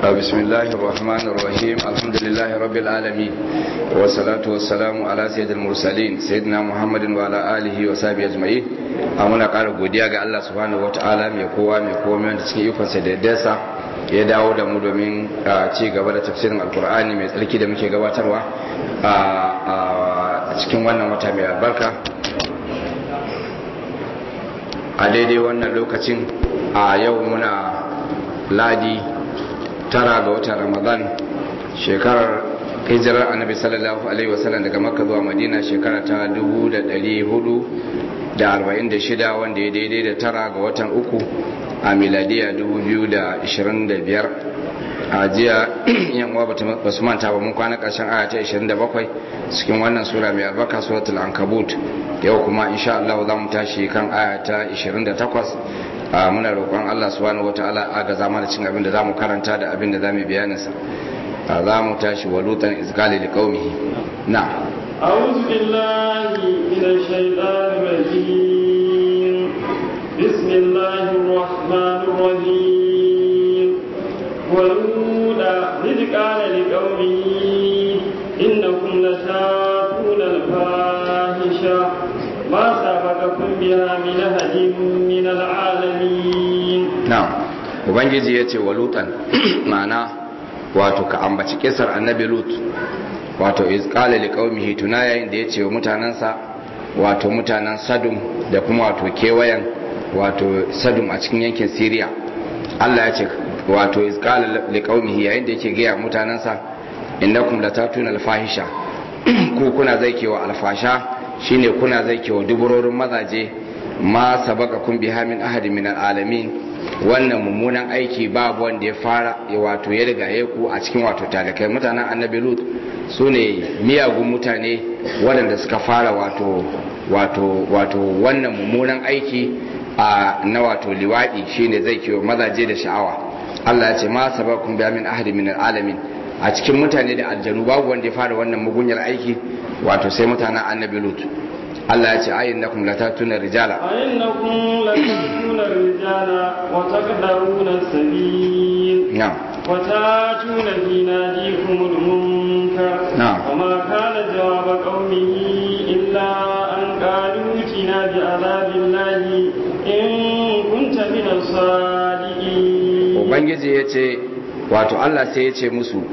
بسم الله الرحمن الرحيم الحمد لله رب العالمين والصلاة والسلام على سيد المرسلين سيدنا محمد وعلى آله وصحبه أجمعين muna ƙara godiya ga Allah subhanahu wataala mai kowa mai komai wanda cikin ikonsa da yaddarsa ya dawo da mu domin ci gaba da tafsirin alkur'ani mai tsarki da muke gabatarwa a cikin wannan wata mai albarka a daidai wannan lokacin a yau muna ladi tara ga watan ramadan shekarar hijirar annabi sallallahu alaihi wasallam daga makka zuwa madina shekara ta 446 wanda ya daidai da tara ga watan uku a miladiya 2025 a jiya yan uwa ba su manta ba mun kwana karshen aya ta 27 cikin wannan sura mai albarka suratul ankabut yau kuma insha Allah za mu tashi kan aya ta 28 muna roƙon Allah subhanahu wataala aga zama da cin abin da zamu karanta da abin da zamu bayanin sa za mu tashi walutan izgali liqaumihi na أعوذ بالله من الشيطان الرجيم بسم الله الرحمن الرحيم ولولا إذ قال لقومه إنكم لتاتون الفاحشة ما سبقكم بها من أحد من العالمين نعم ubangiji ya ce wa lutan ma'ana wato ka ambaci kisar annabi lut wato izqala liqaumihi tuna yayin da ya ce wa mutanansa wato mutanen sadum da kuma wato kewayen wato sadum a cikin yankin syria Allah ya ce wato izqala liqaumihi yayin da yake gaya mutanansa innakum latatuna alfahisha ku kuna zaikewa alfasha shine kuna zaikewa duburorin mazaje ma sabaqakum biha min ahadin min alalamin wannan mummunan aiki babu wanda ya fara wato ya riga ya ku a cikin wato talakai mutanen annabi lut su ne miyagun mutane waɗanda suka fara wato wato wato wannan mummunan aiki a na wato liwaɗi shine zai kiwo mazaje da sha'awa Allah ya ce ma sabakun biya min ahadi min alamin a cikin mutane da aljanu babu wanda ya fara wannan mugunyar aiki wato sai mutanen annabi lut Allah ya ce ayin na kuma latatuna rijala ayin na kuma latatuna rijala wata kadaruna sabil na'am وتاتون في ناديكم المنكر نعم. وما كان جواب قومه إلا أن قالوا ائتنا بعذاب الله إن كنت من الصادقين ubangiji ya ce wato Allah sai ya ce musu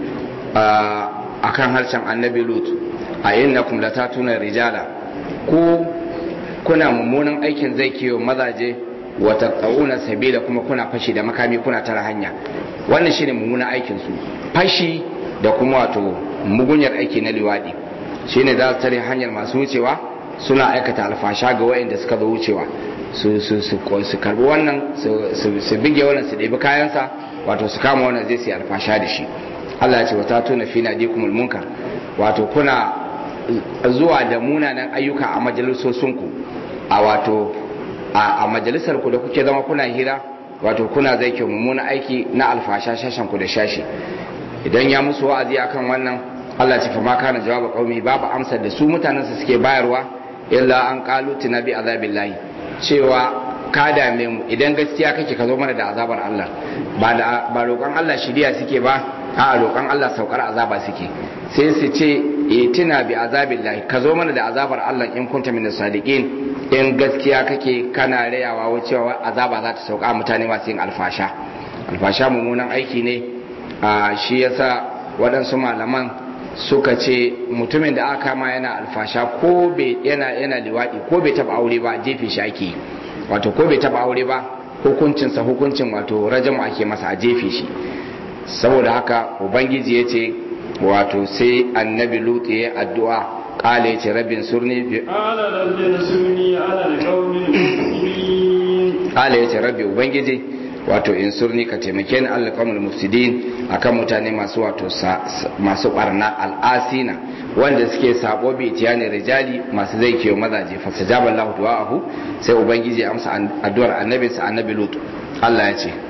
a kan harshen annabi lut a yin na kuma latatuna rijala ko kuna mummunan aikin zai kiyo mazaje wata ƙauna sabila kuma kuna fashi da makami kuna tara hanya wannan shine mummunan aikin su fashi da kuma wato mugunyar aiki na liwadi shine za su tare hanyar masu wucewa suna aikata alfasha ga wayanda suka zo wucewa su su su su karbi wannan su su bige wannan su ɗebi kayansa wato su kama wannan zai su alfasha da shi Allah ya ce wata tuna fi nadikumul munkar wato kuna zuwa da munanan ayyuka a majalisosinku a wato a majalisar ku da kuke zama kuna hira wato kuna zai ke mummunan aiki na alfasha shashen ku da shashi idan ya musu wa'azi akan wannan Allah ce fa ma kana jawaba qaumi babu amsar da su mutanen su suke bayarwa illa an qalu tinabi azabillahi cewa ka dame mu idan gaskiya kake ka zo mana da azabar Allah ba da ba roƙon Allah shiriya suke ba a roƙon Allah saukar azaba suke sai su ce itina bi azabillahi ka zo mana da azabar Allah in kunta min sadiqin in gaskiya kake kana rayawa cewa azaba za ta sauka mutane masu yin alfasha alfasha mummunan aiki ne a shi yasa waɗansu malaman suka ce mutumin da aka kama yana alfasha ko bai yana yana liwaɗi ko bai taɓa aure ba jefe shi ake wato ko bai taɓa aure ba hukuncinsa hukuncin wato rajamu ake masa a jefe shi saboda haka ubangiji ya ce wato sai annabi lutu ya addu'a kala ya ce rabin surni قال رب انصرني على القوم المفسدين kala ya ce rabbi ubangiji wato in surni ka taimake ni allah kawmul mufsidin akan mutane masu wato masu barna al'asina wanda suke sabo bi tiyani rijali masu zai kiyo mazaje fastajaba allah du'ahu sai ubangiji ya amsa addu'ar annabinsa annabi lutu allah ya ce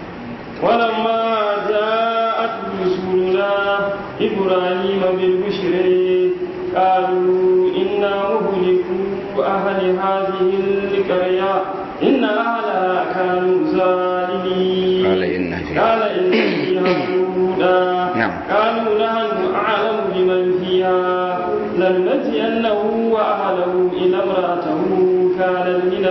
ولما جاءت رسلنا إبراهيم بالبشر قالوا إنا مهلكوا أهل هذه القرية إن أهلها كانوا ظالمين قال إن فيها قال إن فيها نجينه وأهله إلى امرأته كانت من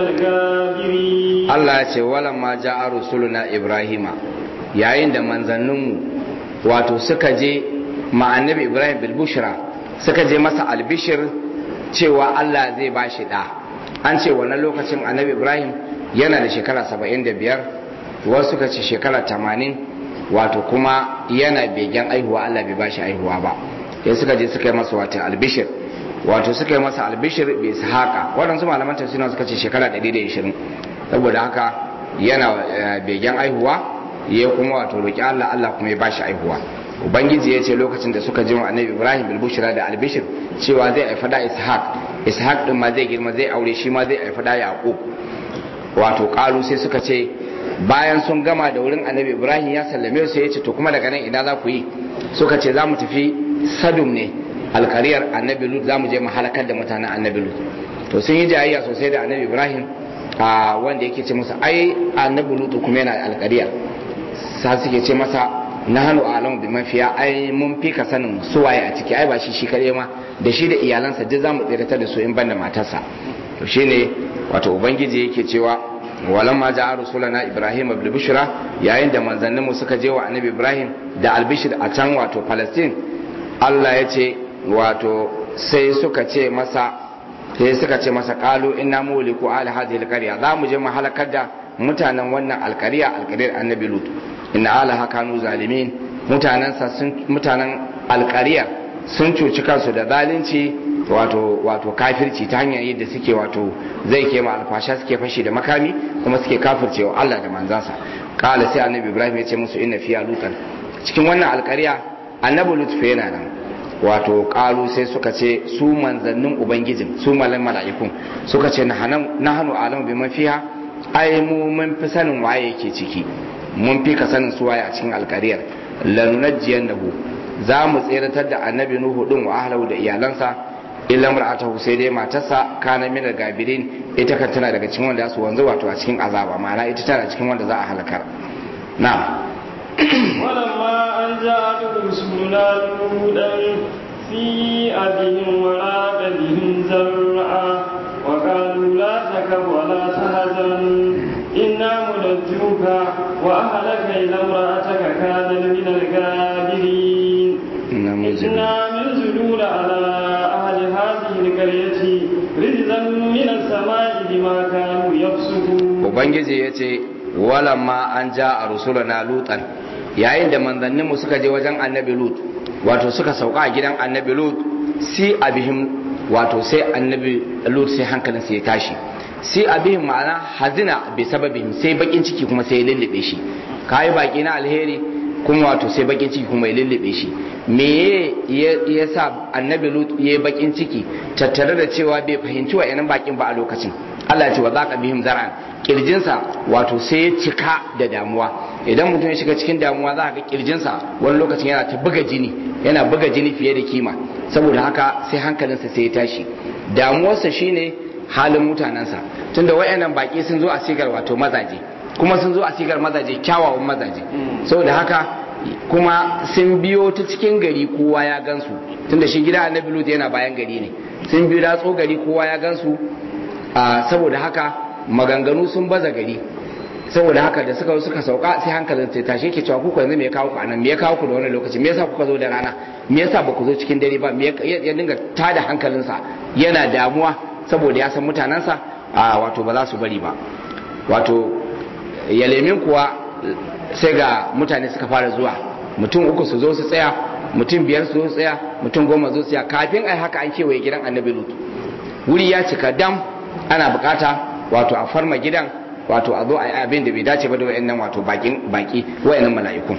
الغابرين Allah ya ce walamma ja'a rusuluna Ibrahima yayin da manzanninmu wato suka je ma annabi Ibrahim bil bushra suka je masa albishir cewa Allah zai ba shi da an ce wannan lokacin annabi Ibrahim yana da shekara 75 wasu suka ce shekara 80 wato kuma yana begen aihuwa Allah bai ba shi aihuwa ba sai suka je suka yi masa wato albishir wato suka yi masa albishir bai su haka waɗansu malaman tafsirin suka ce shekara 120 saboda haka yana begen aihuwa ya kuma wato roƙi Allah Allah kuma ya bashi aihuwa ubangiji ya ce lokacin da suka ji annabi Ibrahim bil bushra da albishir cewa zai haifa da Ishaq Ishaq din ma zai girma zai aure shi ma zai haifa da Yaqub wato qalu sai suka ce bayan sun gama da wurin annabi Ibrahim ya sallame su ya ce to kuma daga nan ina za ku yi suka ce za mu tafi Sadum ne alkariyar annabi Lut za mu je mu halakar da mutanen annabi Lut to sun yi jayayya sosai da annabi Ibrahim a wanda yake ce masa ai annabi lutu kuma yana alƙariya sa suke ce masa na hannu alamu bi mafiya ai mun fi ka sanin suwaye a ciki ai ba shi shi kaɗai ma da shi da iyalansa duk zamu tsiratar da su in banda matarsa to shine wato ubangiji yake cewa walan ma ja'a rusulana ibrahim bil bushra yayin da manzanninmu suka je wa annabi ibrahim da albishir a can wato palestine Allah ya ce wato sai suka ce masa sai suka ce masa kalu inna muliku ala hadhihi alqarya za mu je mu halakar da mutanen wannan alqarya alqaryar annabi lut inna ala kanu zalimin mutanen sa sun mutanen alqarya sun cuci kansu da zalunci wato wato kafirci ta hanyar yadda suke wato zai kema alfasha suke fashi da makami kuma suke kafircewa Allah da manzansa kala sai annabi ibrahim ya ce musu inna fiya lutan cikin wannan alqarya annabi lut fa yana nan wato kalu sai suka ce su manzannin ubangijin su malan mala'ikun suka ce na hannu alam bi mafiya ai mu mun fi sanin waye yake ciki mun fi ka sanin su waye a cikin alkariyar lanunajjiyan nahu za mu tseratar da annabi nuhu din wa ahlahu da iyalansa illa mar'atahu sai dai matarsa kana min gabirin ita kan tana daga cikin wanda su wanzu wato a cikin azaba ma'ana ita tana cikin wanda za a halakar na'am ولما أن جاءت رسلنا لوطا سيء بهم وراق بهم زرعا وقالوا لا تكف ولا تهزن إنا منجوك وأهلك إلى امرأتك كانت من الغابرين إنا منزلون على أهل هذه القرية رجزا من السماء بما كانوا يفسقون وبنجي يتي ولما أن جاء رسولنا لوطا yayin da manzanninmu suka je wajen annabi lut wato suka sauka a gidan annabi lut si abihim wato sai annabi lut sai hankalinsa ya tashi si abihim ma'ana hazina bi sababihim sai bakin ciki kuma sai ya lullube shi kayi baki na alheri kuma wato sai bakin ciki kuma ya lullube shi me ya sa annabi lut ya yi bakin ciki tattare da cewa bai fahimci wa yanan bakin ba a lokacin Allah ya ce wa zaka bihim zar'an kirjinsa wato sai ya cika da damuwa idan mutum ya shiga cikin damuwa za ga kirjinsa wani lokacin yana ta buga jini yana buga jini fiye da kima saboda haka sai hankalinsa sai ya tashi damuwarsa shine halin mutanensa tunda wayannan baki sun zo a sigar wato mazaje kuma sun zo a sigar mazaje kyawawan mazaje saboda haka kuma sun biyo ta cikin gari kowa ya gansu tunda shi gida annabi lut yana bayan gari ne sun biyo datso gari kowa ya gansu saboda haka maganganu sun baza gari saboda haka da suka suka sauka sai hankalin sai tashi yake cewa kuka yanzu me ya kawo ku anan me ya kawo ku da wannan lokaci me yasa kuka zo da rana me yasa ba ku zo cikin dare ba me ya dinga tada hankalinsa yana damuwa saboda ya san mutanensa a wato ba za su bari ba wato yalemin kuwa sai ga mutane suka fara zuwa mutum uku su zo su tsaya mutum biyar su zo su tsaya mutum goma zo su tsaya kafin ai haka an kewaye gidan annabi lut wuri ya cika dam ana bukata wato a farma gidan wato a zo a yi abin da bai dace ba da wayannan wato bakin baki wayannan mala'ikun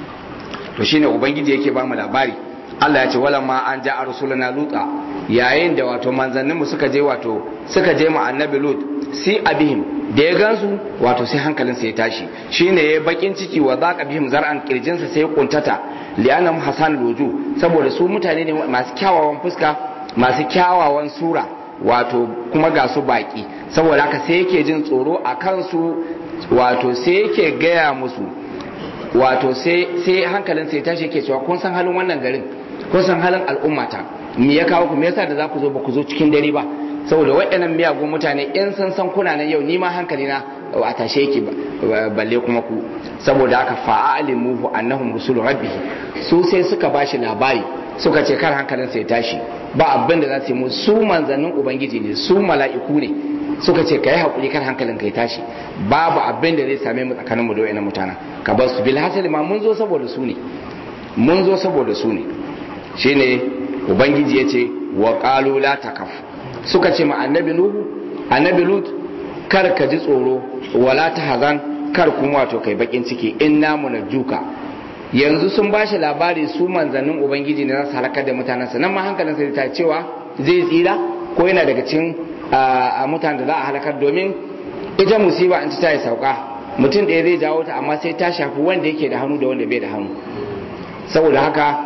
to shine ubangiji yake ba mu labari Allah ya ce wala ma an ja rusulana luta yayin da wato manzannin mu suka je wato suka je mu annabi lut si abihim da ya gansu wato sai hankalin sa ya tashi shine ya bakin ciki wa zaqa bihim zar'an kirjinsa sai ya kuntata li'anam hasan luju saboda su mutane ne masu kyawawan fuska masu kyawawan sura wato kuma ga su baki saboda haka sai yake jin tsoro a kansu wato sai yake gaya musu wato sai hankalin sai tashi yake cewa kun san halin wannan garin kun san halin al'ummata me ya kawo ku me yasa da za ku zo ba ku zo cikin dare ba saboda waɗannan miyagun mutane in san san kuna nan yau ni ma hankali na a tashe yake balle kuma ku saboda haka fa'alimuhu annahum rusulu rabbih su sai suka bashi labari suka ce kar hankalin sai tashi ba abin da za su yi mu su manzannin ubangiji ne su mala'iku ne suka ce kai hakuri kar hankalin kai tashi babu abin da zai same mu tsakanin mu da wayannan mutanen ka bar su bil hasali ma mun zo saboda su ne mun zo saboda su ne shine ubangiji ya ce wa qalu la takaf suka ce ma annabi nuhu annabi lut kar ka ji tsoro wala ta hazan kar kuma wato kai bakin ciki inna munajjuka yanzu sun ba shi labari su manzannin ubangiji ne za su halakar da mutanensa nan ma hankalin sai ta cewa zai tsira ko yana daga cikin a mutanen da za a halakar domin ita musiba in ta yi sauka mutum ɗaya zai jawo ta amma sai ta shafi wanda yake da hannu da wanda bai da hannu saboda haka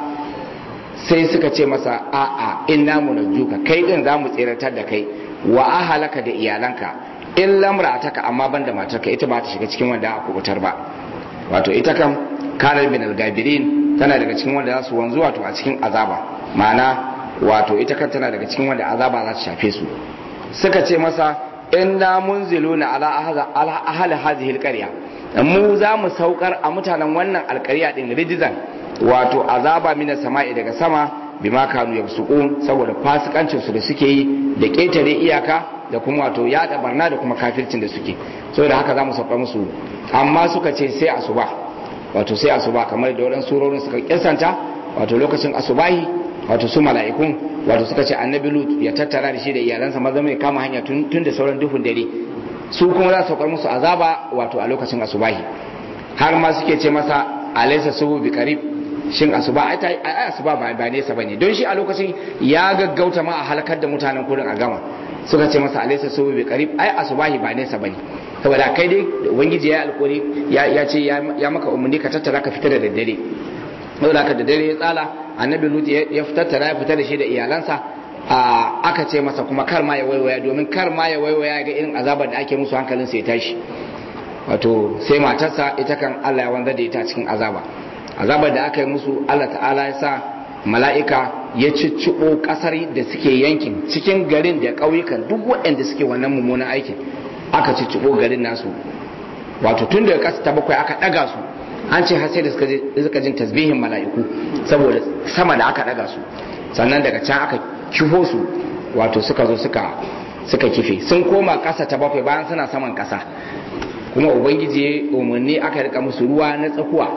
sai suka ce masa a'a inna munajjuka kai din za mu tsiratar da kai wa ahalaka da iyalanka in lamra'ataka amma banda matarka ita ba ta shiga cikin wanda aka kubutar ba wato ita kam kanar bin al-gabirin tana daga cikin wanda za su wanzu wato a cikin azaba ma'ana wato ita kan tana daga cikin wanda azaba za su shafe su suka ce masa inna munziluna ala ahli hadhihi al-qarya mu za mu saukar a mutanen wannan alƙarya din rijizan wato azaba mina sama'i daga sama bima kanu yabsuqun saboda fasikancin su da suke yi da ketare iyaka da kuma wato yada barna da kuma kafircin da suke saboda haka za mu sauka musu amma suka ce sai asuba wato sai asuba kamar da waɗansu surorin suka kisanta wato lokacin asubahi wato su mala'ikun wato suka ce annabi lut ya tattara da shi da iyalansa maza mai kama hanya tun da sauran duhun dare su kuma za su saukar musu azaba wato a lokacin asubahi har ma suke ce masa alaysa subu bi qarib shin asuba ai ai asuba ba ba nesa bane don shi a lokacin ya gaggauta ma a halakar da mutanen kurin a gama suka ce masa alaysa subu bi qarib ai asubahi ba nesa bane saboda kai dai ubangiji ya alƙuri ya ce ya maka umarni ka tattara ka fita da daddare saboda ka da dare ya tsala annabi lut ya tattara ya fita da shi da iyalansa aka ce masa kuma kar ma ya waiwaya domin kar ma ya waiwaya ga irin azabar da ake musu hankalin sai tashi wato sai matarsa ita kan Allah ya wanzar da ita cikin azaba azabar da aka yi musu Allah ta'ala ya sa mala'ika ya cicciɓo ƙasar da suke yankin cikin garin da ƙauyukan duk waɗanda suke wannan mummunan aikin aka cicciɓo garin nasu wato tun daga ƙasa ta bakwai aka ɗaga su an ce har sai da suka jin tasbihin mala'iku saboda sama da aka ɗaga su sannan daga can aka kifo su wato suka zo suka suka kife sun koma ƙasa ta bakwai bayan suna saman ƙasa kuma ubangiji ya umarni aka rika musu ruwa na tsakuwa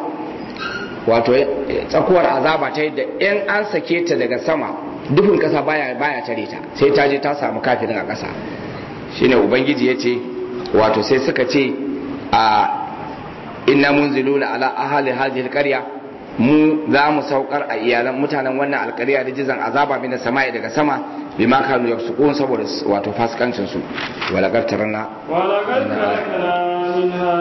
wato tsakuwar azaba ta yadda in an sake ta daga sama dufin ƙasa baya baya tare ta sai ta je ta samu kafirin a ƙasa shine ubangiji ya ce wato sai suka ce a inna munziluna ala ahli hadhihi alqarya mu za mu saukar a iyalan mutanen wannan alƙarya da jizan azaba min sama'i daga sama bima kanu yafsukun saboda wato fasikancin su walaqad taranna walaqad tarakna minha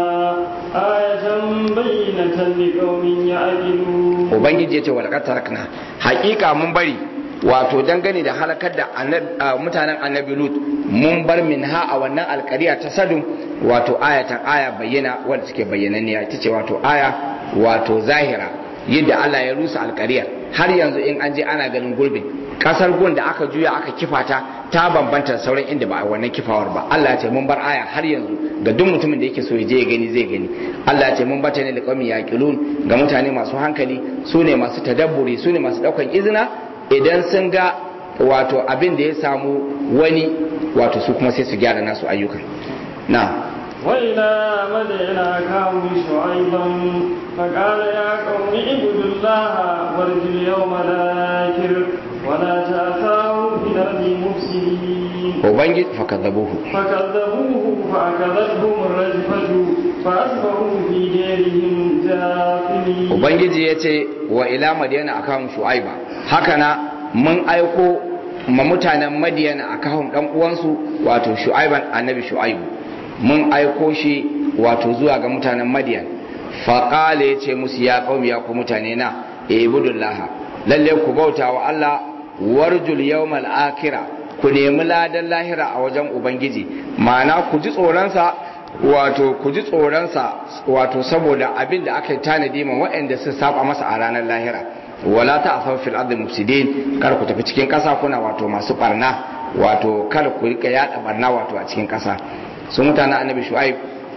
ayatan bayyinatan liqaumin ya'qilun ubangiji yace walaqad tarakna haƙiƙa mun bari wato dangane da halakar da mutanen annabi lut mun bar min ha a wannan alkariya ta sadun wato ayatan aya bayyana wadda take bayyananniya ita ce wato aya wato zahira yadda Allah ya rusa alkariyar har yanzu in an je ana ganin gurbin kasar gun da aka juya aka kifa ta ta bambanta sauran inda ba a wannan kifawar ba Allah ya ce mun bar aya har yanzu ga duk mutumin da yake so ya je ya gani zai gani Allah ya ce mun bata ne da qaumin yaqilun ga mutane masu hankali su ne masu tadabburi su ne masu daukan izina idan sun ga wato abin da ya samu wani wato su kuma sai su gyara nasu ayyukan na وإلى مدين أخاهم شعيبا فقال يا قوم اعبدوا الله وارجوا اليوم الآخر ولا تأسوا في الأرض مفسدين وبنجد فكذبوه فكذبوه فأخذتهم الرجفة فأصبحوا في ديرهم جاثمين ubangiji ya ce wa ila madiyana a kawun shu'aiba haka na mun aiko ma mutanen madiyana a kawun dan uwansu wato shu'aiban annabi shu'aibu mun aiko shi wato zuwa ga mutanen madiyan faƙale ya ce musu ya ƙaumi ya ku mutane na ibudullaha lalle ku bauta wa Allah warjul yawmal akira ku nemi ladan lahira a wajen ubangiji ma'ana ku ji tsoronsa wato ku ji tsoronsa wato saboda abin da aka tanadi ma waɗanda sun saba masa a ranar lahira wala ta'asaw fil ardi mufsidin kar ku tafi cikin kasa kuna wato masu barna wato kar ku rika yada barna wato a cikin kasa su mutanen annabi shu'aib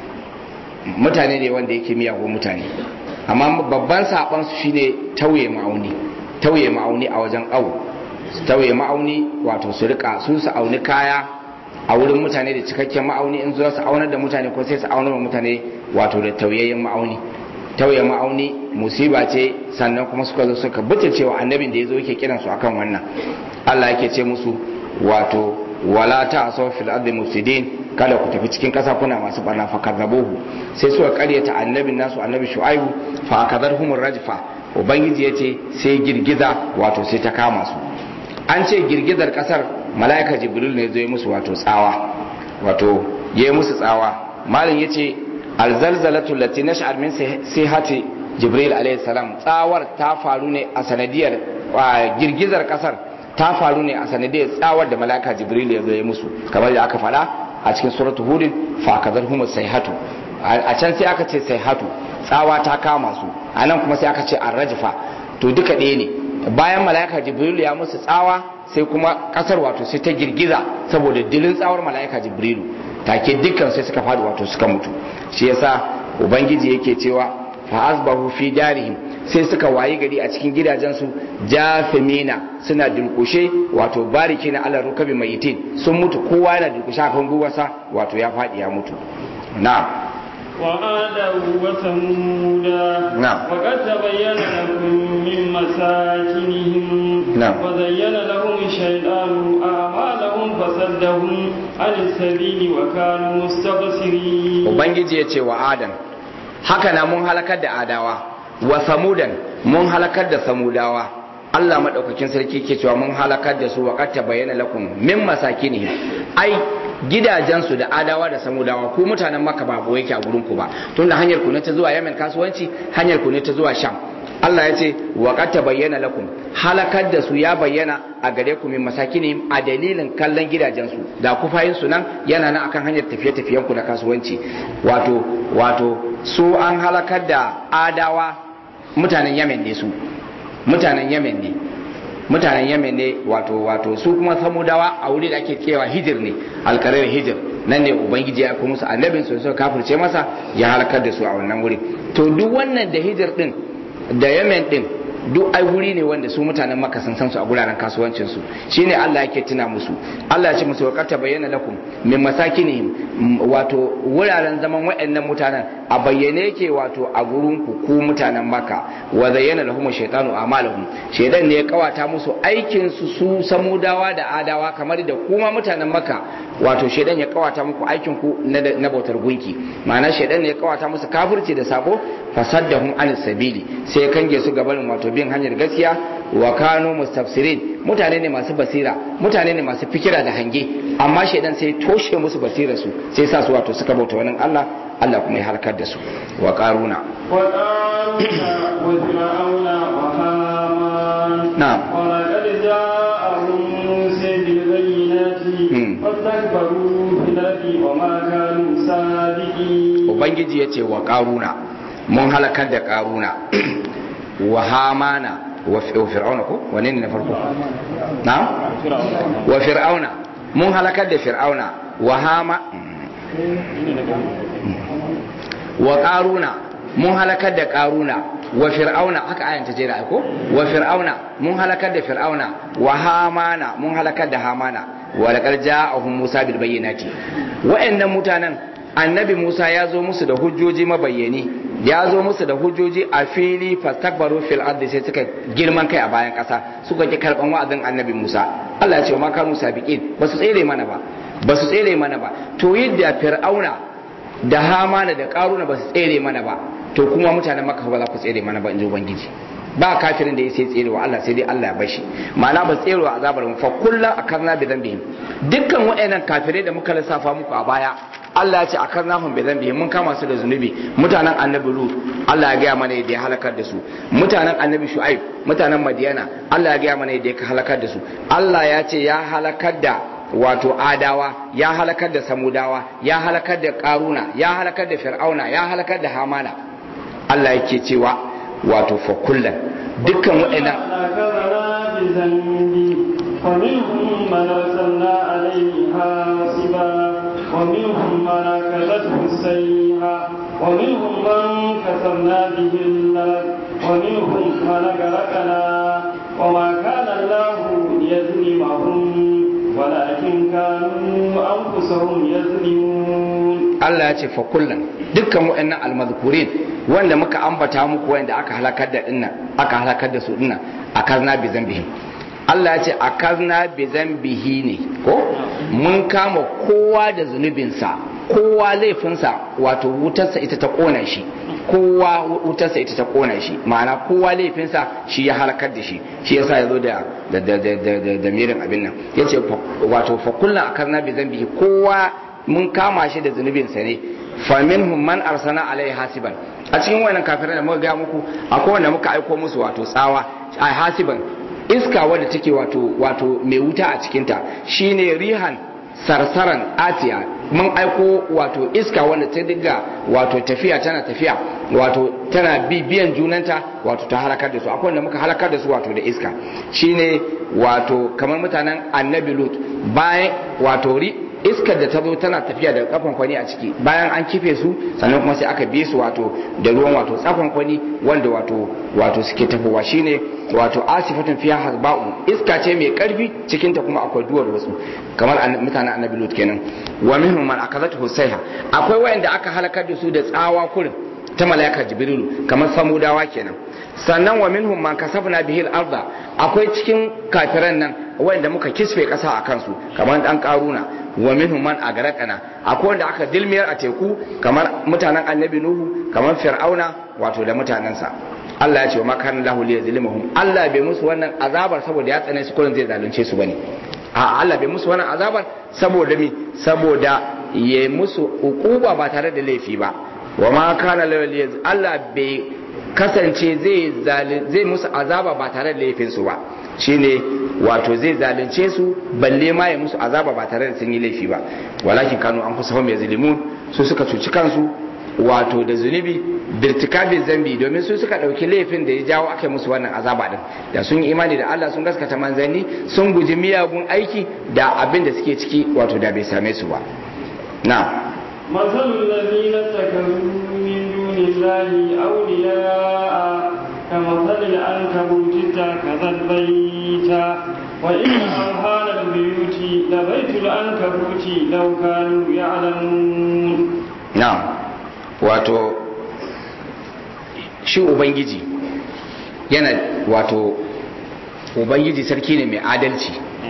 mutane ne wanda yake miyagun mutane amma babban saban su shine tauye ma'auni tauye ma'auni a wajen awo su tauye ma'auni wato su rika su su auni kaya a wurin mutane da cikakken ma'auni in zuwa su aunar da mutane ko sai su aunar da mutane wato da tauyayyen ma'auni tauye ma'auni musiba ce sannan kuma suka zo suka buta cewa annabin da ya zo yake kiransu akan wannan Allah yake ce musu wato wala ta asaw fil ardi mufsidin kada ku tafi cikin kasa kuna masu barna fa kadzabuhu sai suka karyata annabin nasu annabi shu'aibu fa akadarhum rajfa ubangiji yace sai girgiza wato sai ta kama su an ce girgizar kasar mala'ika jibril ne zai musu wato tsawa wato yayi musu tsawa malam yace alzalzalatu lati nash'ar min sihati jibril alayhi salam tsawar ta faru ne a sanadiyar girgizar kasar ta faru ne a sanadiyar tsawar da malaka jibril ya zo ya musu kamar da aka faɗa a cikin suratul hudin fa kadar humus sayhatu a can sai aka ce sayhatu tsawa ta kama su a nan kuma sai aka ce arrajfa to duka ɗaya ne bayan malaka jibril ya musu tsawa sai kuma kasar wato sai ta girgiza saboda dilin tsawar malaka jibrilu take dukkan sai suka faɗi wato suka mutu shi yasa ubangiji yake cewa fa asbahu fi darihim sai suka wayi gari a cikin gidajensu jafimina suna dulkushe wato bariki na ala rukabi mayitin sun mutu kowa yana dulkushe a kan gwiwarsa wato ya faɗi ya mutu na وعادا وثمودا نعم. وقد تبين لكم من مساكنهم نعم. وزين لهم الشيطان أعمالهم فصدهم عن السبيل وكانوا مستبصرين ubangiji ya ce wa adam haka na mun halakar da adawa wa samudan mun halakar da samudawa Allah madaukakin sarki ke cewa mun halakar da su wa qad tabayyana lakum min masakinihim ai gidajensu da adawa da samudawa ku mutanen makka ba boye yake a gurin ku ba tunda hanyar ku ne ta zuwa yamen kasuwanci hanyar ku ne ta zuwa sham Allah ya ce wa qad tabayyana lakum halakar da su ya bayyana a gare ku min masakinihim a dalilin kallon gidajensu da kufayin su nan yana nan akan hanyar tafiye-tafiyen ku na kasuwanci wato wato su an halakar da adawa mutanen yamen ne su mutanen yemen ne mutanen yemen ne wato wato su kuma samudawa a wuri da ake kewa hijir ne alkarar hijir nan ne ubangiji ya kuma musu annabin su suka kafirce masa ya halakar da su a wannan wuri to duk wannan da hijir din da yemen din duk ai wuri ne wanda su mutanen maka sun san su a guraren kasuwancin su shine Allah yake tuna musu Allah ya ce musu waqata bayyana lakum min masakinihim wato wuraren zaman waɗannan mutanen a bayyane yake wato a gurin ku ku mutanen maka wa zayyana lahum shaytanu a'malahum shaytan ne ya kawata musu aikin su su samudawa da adawa kamar da kuma mutanen maka wato shaytan ya kawata muku aikin ku na na bautar gunki ma'ana shaytan ne ya kawata musu kafirci da sabo fasaddahum anis sabili sai ya kange su gabanin wato bin hanyar gaskiya wa kanu mustafsirin mutane ne masu basira mutane ne masu fikira da hange amma shaidan sai toshe musu basira su sai sa su wato suka bauta wani Allah Allah kuma ya halakar da su wa karuna وقارون وفرعون وهامان نعم. ولقد جاءهم موسى بالبينات مم. فاستكبروا في الأرض وما كانوا سابقين ubangiji ya ce wa karuna mun halakar da karuna wa hamana wa fi- wa fir'auna ko wane ne na farko na wa fir'auna mun halakar da fir'auna wa hama wa karuna mun halakar da karuna wa fir'auna haka ayan ta jera ko wa fir'auna mun halakar da fir'auna wa hamana mun halakar da hamana wa laqad ja'ahum musa bil bayyinati wa'annan mutanen annabi musa ya zo musu da hujjoji mabayyani ya zo musu da hujjoji a fili fastakbaru fil ardi sai suka girman kai a bayan kasa suka ki karban wa'azin annabi musa Allah ya ce ma kanu sabiqin ba su tsere mana ba ba su tsere mana ba to yadda fir'auna da hamana da karuna ba su tsere mana ba to kuma mutanen makka ba za ku tsere mana ba in ji ubangiji ba kafirin da ya sai tserewa Allah sai dai Allah ya bashi ma'ana ba tserewa azabar mu fa kullu akarna bi dhanbihim dukkan waɗannan kafirai da muka lissafa muku a baya Allah ya ce akarnahum bi dhanbihim mun kama su da zunubi mutanen annabi lut Allah ya gaya mana yadda ya halakar da su mutanen annabi shu'aib mutanen madiyana Allah ya gaya mana yadda ya halakar da su Allah ya ce ya halakar da wato adawa ya halakar da samudawa ya halakar da karuna ya halakar da fir'auna ya halakar da hamana Allah yake cewa wato fa kullan dukkan waɗannan أخذنا بذنبي ومنهم من أرسلنا عليه حاصبا ومنهم من أكلته السيئة ومنهم من كسرنا به الأرض ومنهم من أغرقنا وما كان الله ليظلمهم ولكن كانوا أنفسهم يظلمون Allah ya ce fa kullum dukkan waɗannan almazkurin wanda muka ambata muku wanda aka halakar da dinnan aka halakar da su dinnan akarna bi zambihi Allah ya ce akarna bi zambihi ne ko mun kama kowa da zunubinsa kowa laifinsa wato wutarsa ita ta kona shi kowa wutarsa ita ta kona shi ma'ana kowa laifinsa shi ya halakar da shi shi yasa ya zo da da da da da da mirin abin nan yace wato fa kullum akarna bi zambihi kowa mun kama shi da zunubinsa ne faminhum man arsana alai hasiban a cikin wannan kafirai da muka ga muku akwai wanda muka aiko musu wato tsawa a hasiban iska wadda take wato wato mai wuta a cikinta shine rihan sarsaran atiya mun aiko wato iska wanda ta diga wato tafiya tana tafiya wato tana bibiyan junanta wato ta halakar da su akwai wanda muka halakar da su wato da iska shine wato kamar mutanen annabi lut bayan wato ri iskar da ta zo tana tafiya da kafan kwani a ciki bayan an kife su sannan kuma sai aka bi su wato da ruwan wato tsafan kwani wanda wato wato suke tafowa shine wato asifatun fiya hasba'u iska ce mai karfi cikin ta kuma akwai duwar wasu kamar mutanen annabi lut kenan wa minhum man akazatu husayha akwai wayanda aka halakar da su da tsawa kurin ta malaika jibrilu kamar samudawa kenan sannan wa minhum man kasafna bihi al-ardha akwai cikin kafiran nan wanda muka kisfe kasa a kansu kamar dan karuna wa minhum man agraqana akwai wanda aka dilmiyar a teku kamar mutanen annabi nuhu kamar fir'auna wato da mutanensa Allah ya ce wa makan lahu li yazlimuhum Allah bai musu wannan azabar saboda ya tsane su kullun zai zalunce su bane a Allah bai musu wannan azabar saboda mi saboda ya musu ukuba ba tare da laifi ba wa ma kana lahu li Allah bai kasance zai zai musu azaba ba tare da laifin su ba shine wato zai zalunce su balle ma ya musu azaba ba tare da sun yi laifi ba walakin kanu an kusa mai zalimun su suka cuci kansu wato da zunubi birtikabin zambi domin su suka ɗauki laifin da ya jawo aka musu wannan azaba din da sun yi imani da Allah sun gaskata manzanni sun guji miyagun aiki da abin da suke ciki wato da bai same su ba na مثل الذين اتخذوا من دون الله أولياء كمثل العنكبوت اتخذت بيتا وإن أوهان البيوت لبيت العنكبوت لو كانوا يعلمون نعم wato shi ubangiji yana wato ubangiji sarki ne mai adalci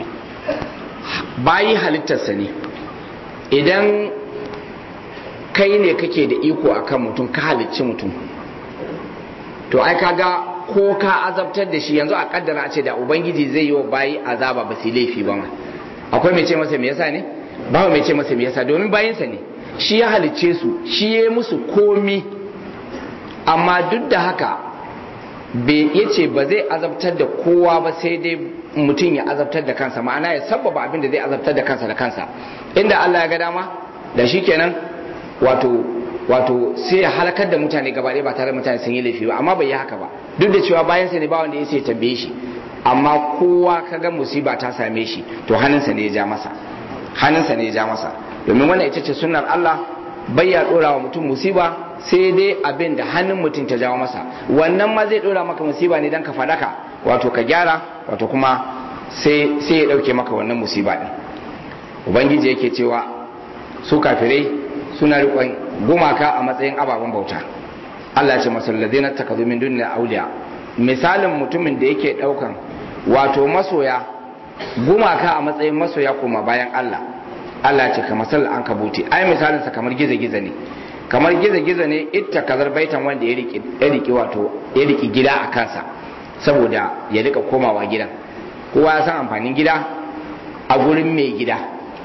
bayi halittarsa ne idan kai ne kake da iko akan mutum ka halicci mutum to ai kaga ko ka azabtar da shi yanzu a kaddara a ce da ubangiji zai yi wa bayi azaba ba su laifi ba ma akwai mai ce masa me yasa ne ba mai ce masa me yasa domin bayinsa ne shi ya halicce su shi ya musu komi amma duk da haka ya ce ba zai azabtar da kowa ba sai dai mutum ya azabtar da kansa ma'ana ya sabbaba abin da zai azabtar da kansa da kansa inda Allah ya ga dama da shi kenan wato wato sai ya halakar da mutane gaba ɗaya ba tare da mutane sun yi laifi ba amma bai yi haka ba duk da cewa bayan sa ne ba wanda ya sai tambaye shi amma kowa kaga musiba ta same shi to hannunsa ne ya ja masa hannunsa ne ya ja masa domin wannan ita ce sunnar Allah bai ya dora wa mutum musiba sai dai abin da hannun mutum ta jawo masa wannan ma zai dora maka musiba ne dan ka fadaka wato ka gyara wato kuma sai sai ya dauke maka wannan musiba din ubangiji yake cewa su kafirai suna riƙon gumaka a matsayin ababen bauta Allah ce masalladina takazu min dunna auliya misalin mutumin da yake daukan wato masoya gumaka a matsayin masoya kuma bayan Allah Allah ce kamar sal an kabuti ai misalin sa kamar giza-giza ne kamar giza-giza ne itta kazar baitan wanda ya riki ya riki wato ya riki gida a kansa saboda ya rika komawa gidan kowa ya san amfanin gida a gurin mai gida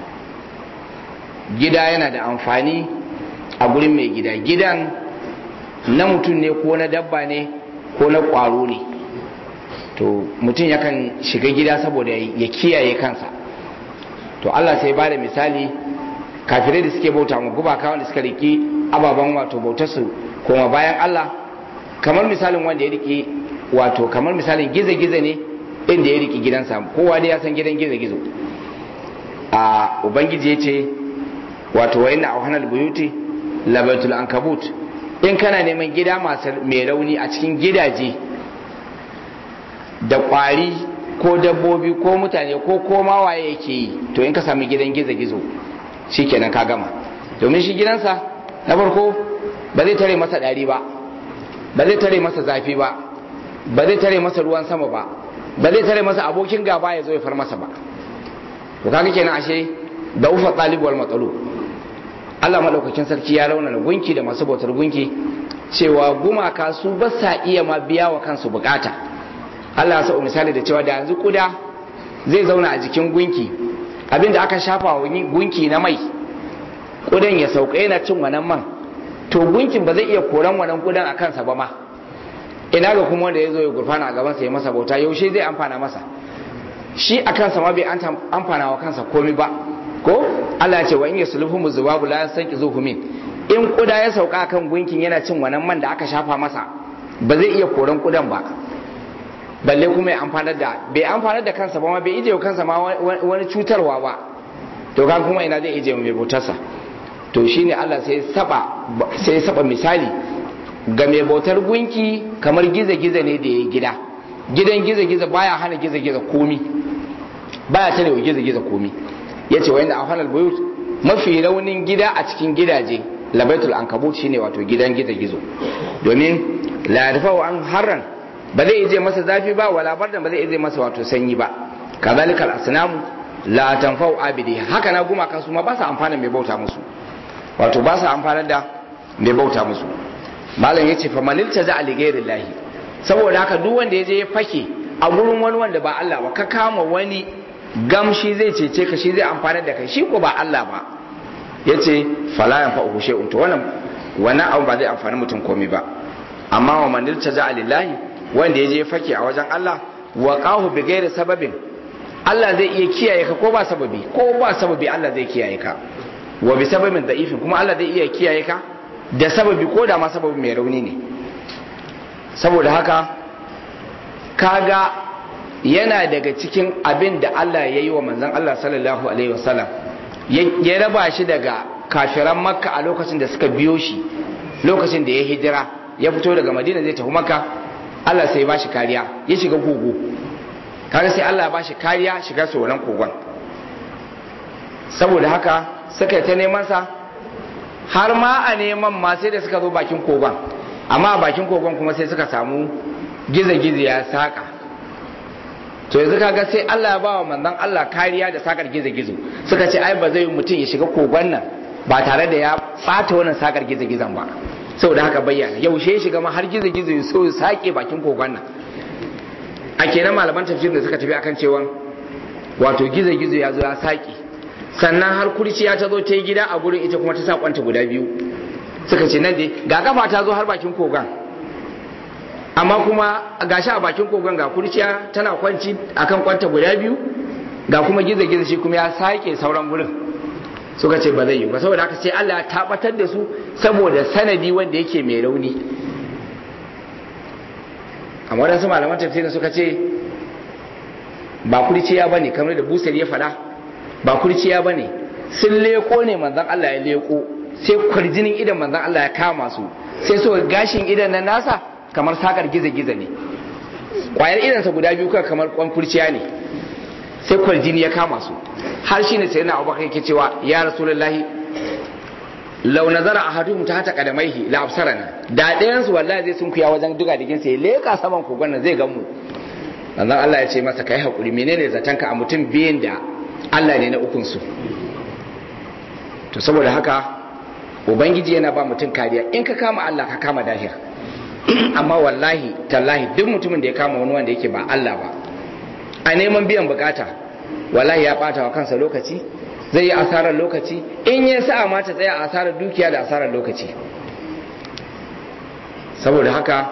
gida yana da amfani a gurin mai gida gidan na mutum ne ko na dabba ne ko na ƙwaro ne to mutum yakan shiga gida saboda ya kiyaye kansa to Allah sai ba da misali kafirai da suke bauta mu gubaka wanda suka riki ababen wato bautarsu kuma bayan Allah kamar misalin wanda ya rike wato kamar misalin gizo-gizo ne inda ya rike gidansa kowa dai ya san gidan gizo-gizo a ubangiji ya ce wato wa inna auhanal buyuti labatul ankabut in kana neman gida masu mai rauni a cikin gidaje da kwari ko dabbobi ko mutane ko koma waye yake yi to in ka sami gidan gizo-gizo shikenan ka gama domin shi gidansa na farko ba zai tare masa ɗari ba ba zai tare masa zafi ba ba zai tare masa ruwan sama ba ba zai tare masa abokin gaba ya zo ya far masa ba to kaga kenan ashe da ufa talib wal matsalu Allah madaukakin sarki ya rauna da gunki da masu bautar gunki cewa gumaka su ba sa iya ma biya wa kansu bukata Allah ya sa misali da cewa da yanzu kuda zai zauna a jikin gunki abinda aka shafa wa gunki na mai kudan ya sauka yana cin wannan man to gunkin ba zai iya koran wannan kudan a kansa ba ma ina ga kuma wanda ya zo ya gurfana a gabansa ya masa bauta yaushe zai amfana masa shi a kansa ma bai amfana wa kansa komi ba ko Allah ya ce wa in yasluhum zubabu la yasanki zuhumin in kuda ya sauka kan gunkin yana cin wannan man da aka shafa masa ba zai iya koran kudan ba balle kuma ya amfanar da bai amfanar da kansa ba ma bai ije kansa ma wani cutarwa ba to kan kuma ina zai ije mai bautarsa to shine Allah sai saba sai saba misali ga mai bautar gunki kamar giza-giza ne da ya gida gidan giza-giza baya hana giza-giza komi baya tare wa giza-giza komi ya ce wanda a hanar buyut mafi raunin gida a cikin gidaje labaitul ankabut shine wato gidan giza-gizo domin la wa an harran ba zai ije masa zafi ba wala bardan ba zai ije masa wato sanyi ba kazalika al-asnamu la tanfa'u abidi haka na gumaka su ma ba su amfana mai bauta musu wato ba su amfana da mai bauta musu malam ya ce famanil ta za'a ligairin lahi saboda haka duk wanda ya je ya fake a gurin wani wanda ba Allah ba ka kama wani gamshi zai cece ka shi zai amfana da kai shi ko ba Allah ba ya ce falayan fa uhu shay'un to wannan wannan abu ba zai amfani mutum komai ba amma wa manil ta za'a lillahi wanda ya je ya fake a wajen Allah wa qahu bi ghairi sababin Allah zai iya kiyaye ka ko ba sababi ko ba sababi Allah zai kiyaye ka wa bi sababin da'ifin kuma Allah zai iya kiyaye ka da sababi ko da ma sababi mai rauni ne saboda haka kaga yana daga cikin abin da Allah ya yi wa manzan Allah sallallahu alaihi wasallam ya raba shi daga kafiran makka a lokacin da suka biyo shi lokacin da ya hijira ya fito daga madina zai tafi makka Allah sai ba shi kariya ya shiga kogo kaga sai Allah ya ba shi kariya shiga tsoron kogon saboda haka suka yi ta neman sa har ma a neman ma sai da suka zo bakin kogon amma a bakin kogon kuma sai suka samu gizo-gizo ya saka to yanzu kaga sai Allah ya bawa manzon Allah kariya da sakar gizo-gizo suka ce ai ba zai mutum ya shiga kogon nan ba tare da ya fata wannan sakar gizo-gizon ba saboda haka bayyana yaushe ya shiga ma har gizo-gizo ya so ya sake bakin kogon nan a kenan malaman tafsir da suka tafi akan cewa wato gizo-gizo ya zo ya sake sannan har kurciya ta zo ta yi gida a gurin ita kuma ta sa kwanta guda biyu suka ce nan dai ga kafa ta zo har bakin kogon amma kuma gashi a bakin kogon ga kurciya tana kwanci akan kwanta guda biyu ga kuma gizo-gizo shi kuma ya sake sauran gurin suka ce ba zai yi ba saboda haka sai Allah ya tabbatar da su saboda sanadi wanda yake mai rauni amma wadansu malaman tafsirin suka ce ba kurciya bane kamar da busar ya faɗa ba kurciya ba ne sun leko ne manzan Allah ya leko sai kwarjinin idan manzan Allah ya kama su sai so gashin idan na nasa kamar sakar giza-giza ne kwayar idansa guda biyu kuwa kamar kwan kurciya ne sai kwarjini ya kama su har shi ne sai na abubakar yake cewa ya rasulullahi lau nazara a hadu ta hata kadamaihi la absarana da ɗayan su wallahi zai sun kuya wajen duga digin sai leka saman kogon nan zai gan mu manzan Allah ya ce masa kai hakuri menene zatanka a mutum biyan da Allah ne na ukunsu to saboda haka ubangiji yana ba mutum kariya in ka kama Allah ka kama dahir amma wallahi tallahi duk mutumin da ya kama wani wanda yake ba Allah ba a neman biyan bukata wallahi ya bata wa kansa lokaci zai yi asarar lokaci in ya sa ma ta tsaya asarar dukiya da asarar lokaci saboda haka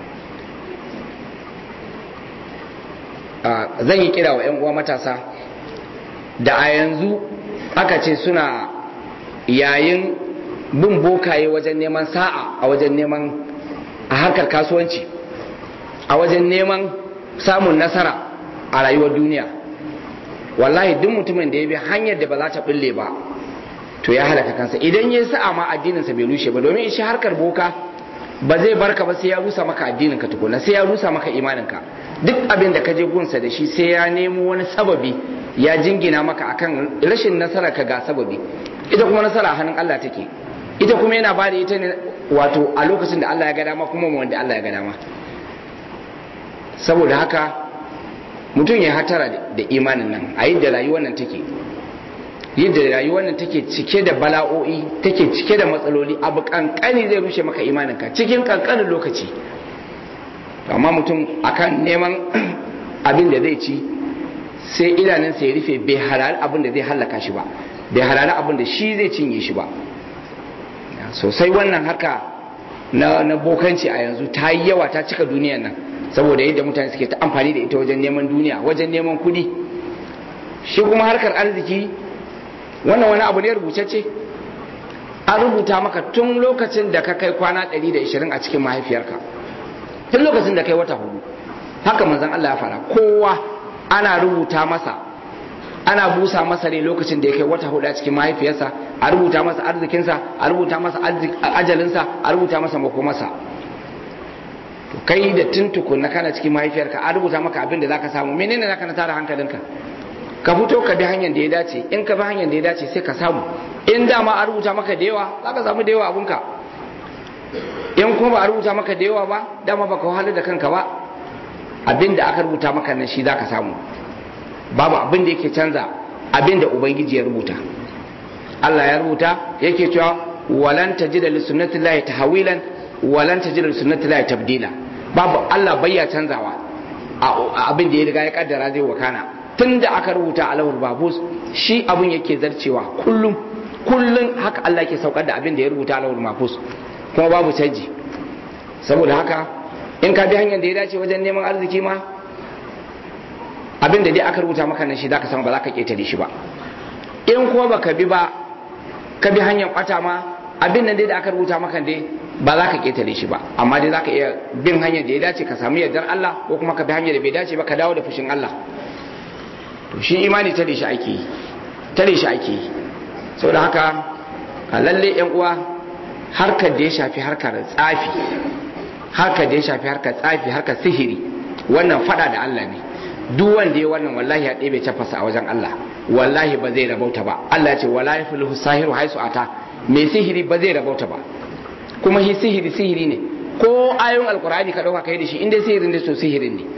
zan yi kira wa 'yan uwa matasa da a yanzu aka ce suna yayin bin bokaye wajen neman sa'a a wajen neman a harkar kasuwanci a wajen neman samun nasara a rayuwar duniya wallahi duk mutumin da ya bi hanyar da ba za ta bulle ba to ya halaka kansa idan ya sa'a ma addininsa bai rushe ba domin shi harkar boka ba zai barka ba sai ya rusa maka addinin ka tukuna sai ya rusa maka imanin ka duk abin da ka je gunsa da shi sai ya nemo wani sababi ya jingina maka akan rashin nasara ka ga sababi ita kuma nasara a hannun Allah take ita kuma yana bada ita ne wato a lokacin da Allah ya ga dama kuma wanda Allah ya ga dama saboda haka mutum ya hatara da imanin nan a yadda rayuwar nan take yadda rayuwar nan take cike da bala'o'i take cike da matsaloli abu kankani zai rushe maka imaninka cikin kankanin lokaci amma mutum akan neman abin da zai ci sai idanunsa ya rufe bai halali abin da zai hallaka shi ba bai halali abin da shi zai cinye shi ba sosai wannan haka na, na bokanci a yanzu ta yi yawa ta cika duniyan nan saboda yadda mutane suke ta amfani da ita wajen neman duniya wajen neman kudi shi kuma harkar arziki wannan wani abu ne rubutacce an rubuta maka tun lokacin da ka kai kwana 120 a cikin mahaifiyarka tun lokacin da kai wata hudu haka manzon Allah ya fara kowa ana rubuta masa ana busa masa ne lokacin da ya kai wata hudu a cikin mahaifiyarsa a rubuta masa arzikinsa a rubuta masa ajalinsa a rubuta masa makomarsa to kai da tun tukunna kana cikin mahaifiyarka a rubuta maka abin da zaka samu menene zaka na tara hankalinka ka fito ka bi hanyar da ya dace in ka bi hanyar da ya dace sai ka samu in dama a rubuta maka da yawa za ka samu da yawa abunka in kuma ba a rubuta maka da yawa ba dama baka wahalar da kanka ba abin da aka rubuta maka nan shi za ka samu babu abin da yake canza abin da ubangiji ya rubuta Allah ya rubuta yake cewa walan tajida li sunnatillahi tahwilan walan tajida li sunnatillahi tabdila babu Allah bayya canzawa abin da ya riga ya kaddara zai wakana tun da aka rubuta a lahul babus shi abin yake zarcewa kullum kullum haka Allah ke saukar da abin da ya rubuta a lahul babus kuma babu canji saboda haka in ka bi hanyar da ya dace wajen neman arziki ma abin da dai aka rubuta maka nan shi zaka samu ba za ka ketare shi ba in kuma baka bi ba ka bi hanyar kwata ma abin nan dai da aka rubuta maka dai ba za ka ketare shi ba amma dai za ka iya bin hanyar da ya dace ka samu yardar Allah ko kuma ka bi hanyar da bai dace ba ka dawo da fushin Allah to shi imani tare shi ake yi tare shi ake yi saboda haka a lalle yan uwa harkar da ya shafi harkar tsafi harkar da ya shafi harkar tsafi harkar sihiri wannan fada da Allah ne duk wanda ya wannan wallahi ya ɗebe tafasa a wajen Allah wallahi ba zai rabauta ba Allah ya ce wala yaflihu sahiru haisu ata mai sihiri ba zai rabauta ba kuma shi sihiri sihiri ne ko ayoyin alkur'ani ka dauka kai da shi inda sihirin da so sihirin ne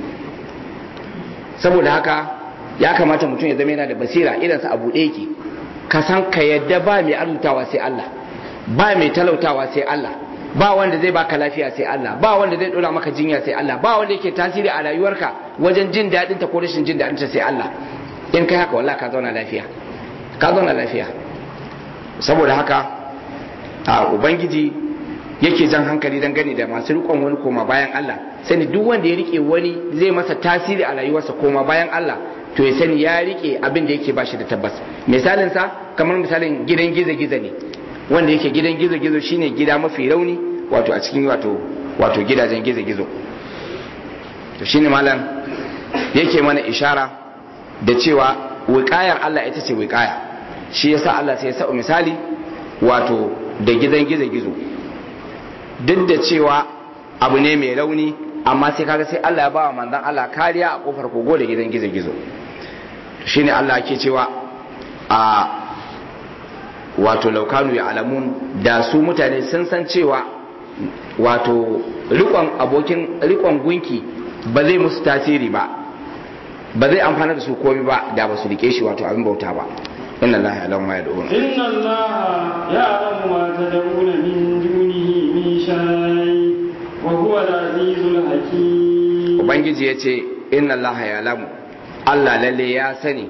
saboda haka ya kamata mutum ya zama yana da basira idansa a buɗe yake ka san ka yadda ba mai arzutawa sai Allah ba mai talautawa sai Allah ba wanda zai baka lafiya sai Allah ba wanda zai dora maka jinya sai Allah ba wanda yake tasiri a rayuwarka wajen jin daɗin ta ko rashin jin daɗin ta sai Allah in kai haka wallahi ka zauna lafiya ka zauna lafiya saboda haka a ubangiji yake jan hankali dan gani da masu rikon wani koma bayan Allah sani duk wanda ya rike wani zai masa tasiri a rayuwarsa koma bayan Allah to ya sani ya rike abin da yake bashi da tabbas misalin sa kamar misalin gidan gizo-gizo ne wanda yake gidan gizo-gizo shine gida mafi rauni wato a cikin wato wato gidajen gizo-gizo to shine malam yake mana ishara da cewa wiƙayar Allah ita ce wiƙaya shi yasa Allah sai ya sa misali wato da gidan gizo-gizo duk da cewa abu ne mai rauni amma sai kaga sai Allah ya ba wa manzon Allah kariya a kofar kogo da gidan gizo-gizo shine Allah ke cewa a wato laukanu ya alamun da su mutane sun san cewa wato rikon abokin rikon gunki ba zai musu tasiri ba ba zai amfana da su komai ba da ba su rike shi wato abin bauta ba inna allaha ya'lamu ma yad'un inna allaha ya'lamu ma tad'una min dunihi min shay wa huwa al-azizul hakim ubangiji yace inna allaha ya'lamu Allah lalle ya sani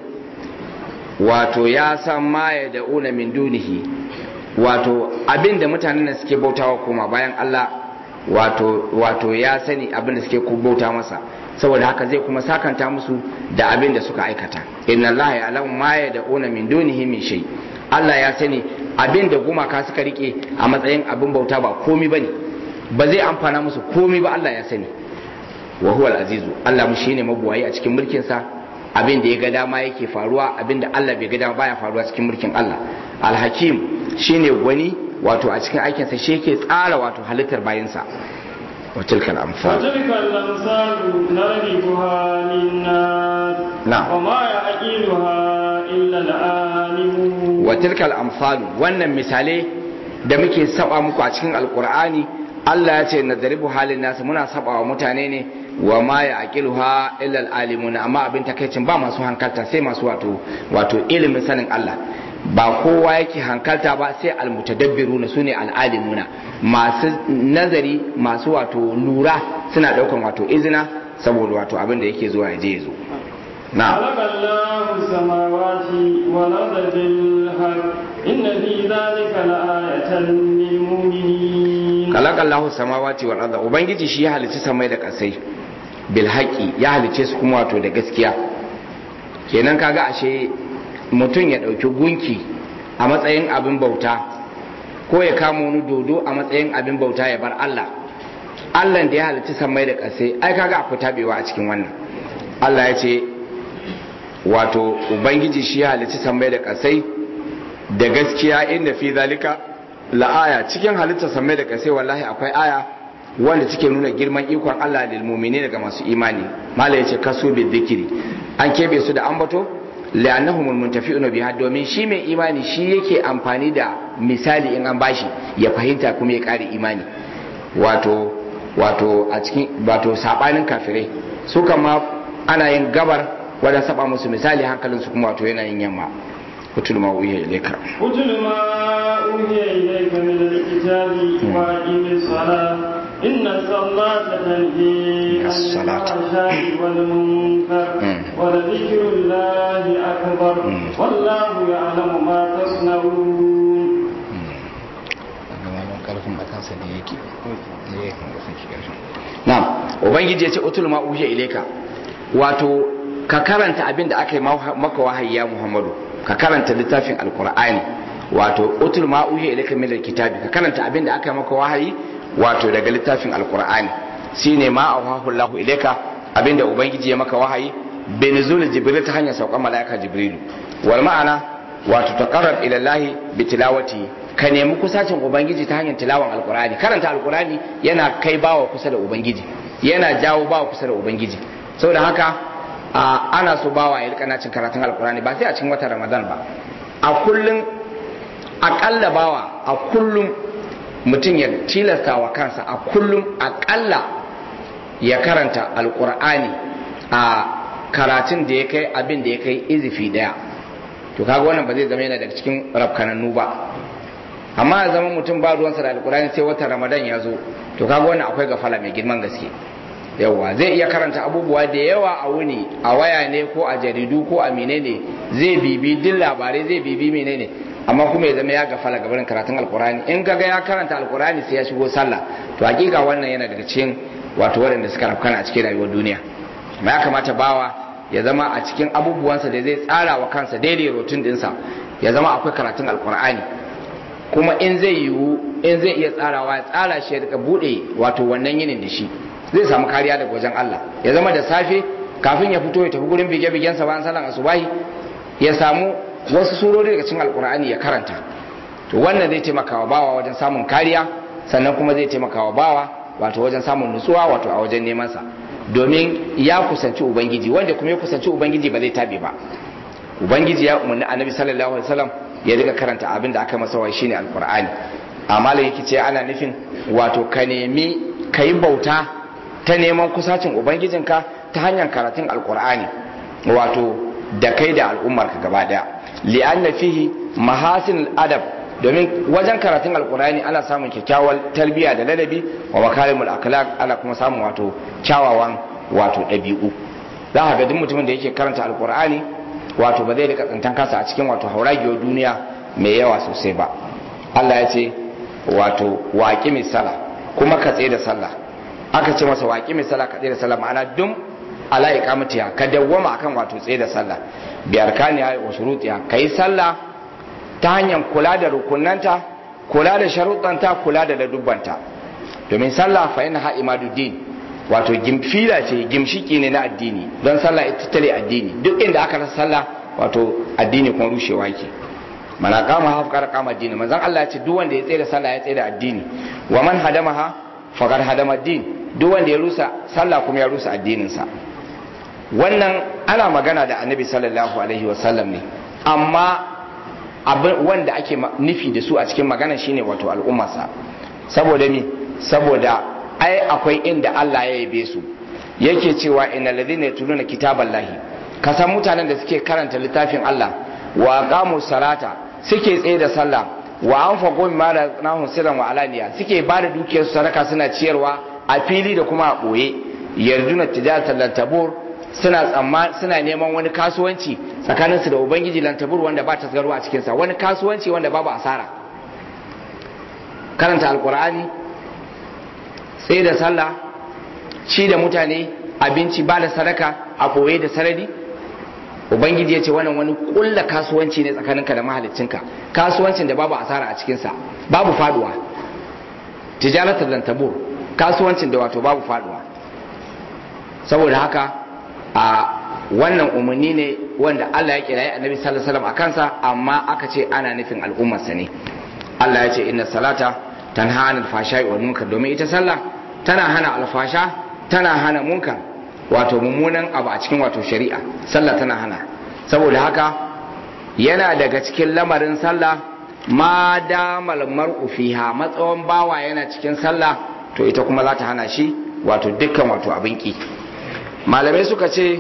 wato ya san ma ya da'una min dunihi wato abinda mutanen da suke bautawa kuma bayan Allah wato wato ya sani abinda suke bauta masa saboda haka zai kuma sakanta musu da abinda suka aikata inna Allah ya alamu ma ya da'una min dunihi min shay Allah ya sani abinda gumaka suka rike a matsayin abin bauta ba komi bane ba zai amfana musu komai ba Allah ya sani wa huwa al-azizu Allah mu shine mabuwayi a cikin mulkin sa abin da ya ga dama yake faruwa abin da Allah bai ga dama baya faruwa cikin mulkin Allah al-hakim shine gwani wato a cikin aikin sa shi yake tsara wato halittar bayinsa wa tilkal amsal وتلك الأمثال نضربها للناس نعم. وما يعقلها إلا العالمون wa tilkal amsal wannan misalai da muke saba muku a cikin alqur'ani Allah ya ce nadribu halin nasu muna saba wa mutane ne wa ma ya aqiluha illa alalimuna amma abin takaicin ba masu hankalta sai masu wato wato ilimin sanin Allah ba kowa yake hankalta ba sai almutadabbiruna sune alalimuna masu nazari masu wato lura suna daukan wato izina saboda wato abin da yake zuwa ya je ya zo na'am خلق الله السماوات والأرض بالحق إن في ذلك لآية للمؤمنين kalaka Allahu samawati wal arda ubangiji shi ya halicci samai da kasai bil haqi ya halicce su kuma wato da gaskiya kenan kaga ashe mutum ya dauki gunki a matsayin abin bauta ko ya kama wani dodo a matsayin abin bauta ya bar Allah Allah da ya halicci samai da kasai ai kaga akwai tabewa a cikin wannan Allah ya ce wato ubangiji shi ya halicci samai da kasai da gaskiya inda fi zalika la'aya cikin halittar samai da kasai wallahi akwai aya wanda take nuna girman ikon Allah lil mu'mini daga masu imani mala yace kaso bi dhikri an kebe su da ambato li'annahum muntafi'una biha domin shi mai imani shi yake amfani da misali in an bashi ya fahimta kuma ya kare imani wato wato a cikin wato sabanin kafirai su kama ana yin gabar wadda saba musu misali hankalinsu kuma wato yana yin yamma kutul ma uhiya ilayka اتل ما أوحي إليك من الكتاب وأقم الصلاة إن الصلاة تنهي عن الصلاة. الفحشاء والمنكر مم. ولذكر الله أكبر مم. والله يعلم ما تصنعون na'am ubangiji ya ce utul ma uhiya ilayka wato ka karanta abin da aka yi maka wahayi ya muhammadu ka karanta littafin alqur'ani wato utul ma uhiya ilayka min alkitabi ka karanta abin da aka yi maka wahayi wato daga littafin alqur'ani shine ma awahu Allah ilayka abin da ubangiji ya maka wahayi binzul jibril ta hanyar saukan malaika jibrilu wal ma'ana wato taqarrab ila Allah bi tilawati ka nemi kusacin ubangiji ta hanyar tilawan alqur'ani karanta alqur'ani yana kai bawa kusa da ubangiji yana jawo bawa kusa da ubangiji saboda haka a, ana so bawa ya rika cin karatun alqur'ani ba sai a cikin watan ramadan ba a kullum akalla bawa a kullum mutum ya tilasta wa kansa a kullum akalla ya karanta alqur'ani a karatun da ya kai abin da ya kai izifi daya to kaga wannan ba zai zama yana daga cikin rafkanannu ba amma ya zama mutum ba ruwansa da alkurani sai watan ramadan ya zo to kaga wannan akwai gafala mai girman gaske yawa zai iya karanta abubuwa da yawa a wuni a waya ne ko a jaridu ko a menene zai bibi duk labarai zai bibi menene amma kuma ya zama ya gafala gabanin karatun alkurani in kaga ya karanta alkurani sai ya shigo sallah to hakika wannan yana daga cikin wato waɗanda suka rafkana a cikin rayuwar duniya amma ya kamata bawa ya zama a cikin abubuwansa da zai tsara wa kansa daidai rotun dinsa ya zama akwai karatun alkur'ani kuma in zai yiwu in zai iya tsarawa ya tsara shi ya rika bude wato wannan yinin da shi zai samu kariya daga wajen Allah ya zama da safe kafin ya fito ya tafi gurin bige-bigensa bayan sallan asubahi ya samu wasu surori daga cikin alkur'ani ya karanta to wannan zai taimaka wa bawa wajen samun kariya sannan kuma zai taimaka wa bawa wato wajen samun nutsuwa wato a wajen neman sa domin ya kusanci ubangiji wanda kuma ya kusanci ubangiji ba zai tabe ba ubangiji ya umarni annabi sallallahu alaihi wasallam ya riga karanta abin da aka masa wai shine alqur'ani amma da yake ce ana nufin wato ka nemi kai bauta ta neman kusacin ubangijinka ta hanyar karatun alqur'ani wato da kai da al'ummarka gaba daya li'anna fihi mahasin adab domin wajen karatun alkurani ana samun kyakkyawar tarbiyya da ladabi wa makarimul akhlaq ana kuma samun wato kyawawan wato ɗabi'u za ka ga duk mutumin da yake karanta alkurani wato ba zai rika tsantan kansa a cikin wato hauragiyar duniya mai yawa sosai ba Allah ya ce wato waƙi mai sala kuma ka tsaye da sallah aka ce masa waƙi mai sala ka tsaye da sallah ma'ana dum ala iqamatiha ka dawwama akan wato tsaye da sallah bi arkaniha wa shurutiha kai sallah ta hanyar kula da rukunanta kula da sharuɗanta kula da ladubbanta domin sallah fa yana imaduddin wato gimfila ce gimshiki ne na addini don sallah ita tare addini duk inda aka rasa sallah wato addini kuma rushewa ke mana kama ha fakar kama addini manzon Allah ya ce duk wanda ya tsaye da sallah ya tsaye da addini wa man hadamaha fakar hadama addini duk wanda ya rusa sallah kuma ya rusa addinin sa wannan ana magana da annabi sallallahu alaihi wasallam ne amma abin wanda ake nufi da su a cikin magana shine wato al'ummarsa saboda mi saboda ai akwai inda Allah ya yabe su yake cewa innal ladhina yatluna kitaballahi ka san mutanen da suke karanta littafin Allah wa aqamu salata suke tsaye da sallah wa anfaqu mimma razaqnahum sirran wa alaniya suke ba da dukiyar sadaka suna ciyarwa a fili da kuma a boye yarduna tijaratan lan tabur suna tsamma suna neman wani kasuwanci tsakaninsu da ubangiji lan tabur wanda ba ta a cikin sa wani kasuwanci wanda babu asara karanta alqur'ani tsaye da sallah ci da mutane abinci ba da sadaka a boye da sarari ubangiji ya ce wannan wani kulla kasuwanci ne tsakaninka da mahalicinka kasuwancin da babu asara a cikinsa babu faduwa tijaratar lantabur kasuwancin da wato babu faduwa saboda haka a wannan umarni ne wanda Allah ya kirayi annabi sallallahu alaihi wasallam a kansa amma aka ce ana nufin al'ummarsa ne Allah ya ce inna salata tanha anil fashai wal munkar domin ita sallah tana hana alfasha tana hana munkar wato mummunan abu a cikin wato shari'a sallah tana hana saboda haka yana daga cikin lamarin sallah ma damal mar'u fiha matsawan bawa yana cikin sallah to ita kuma za ta hana shi wato dukkan wato abin ki malamai suka ce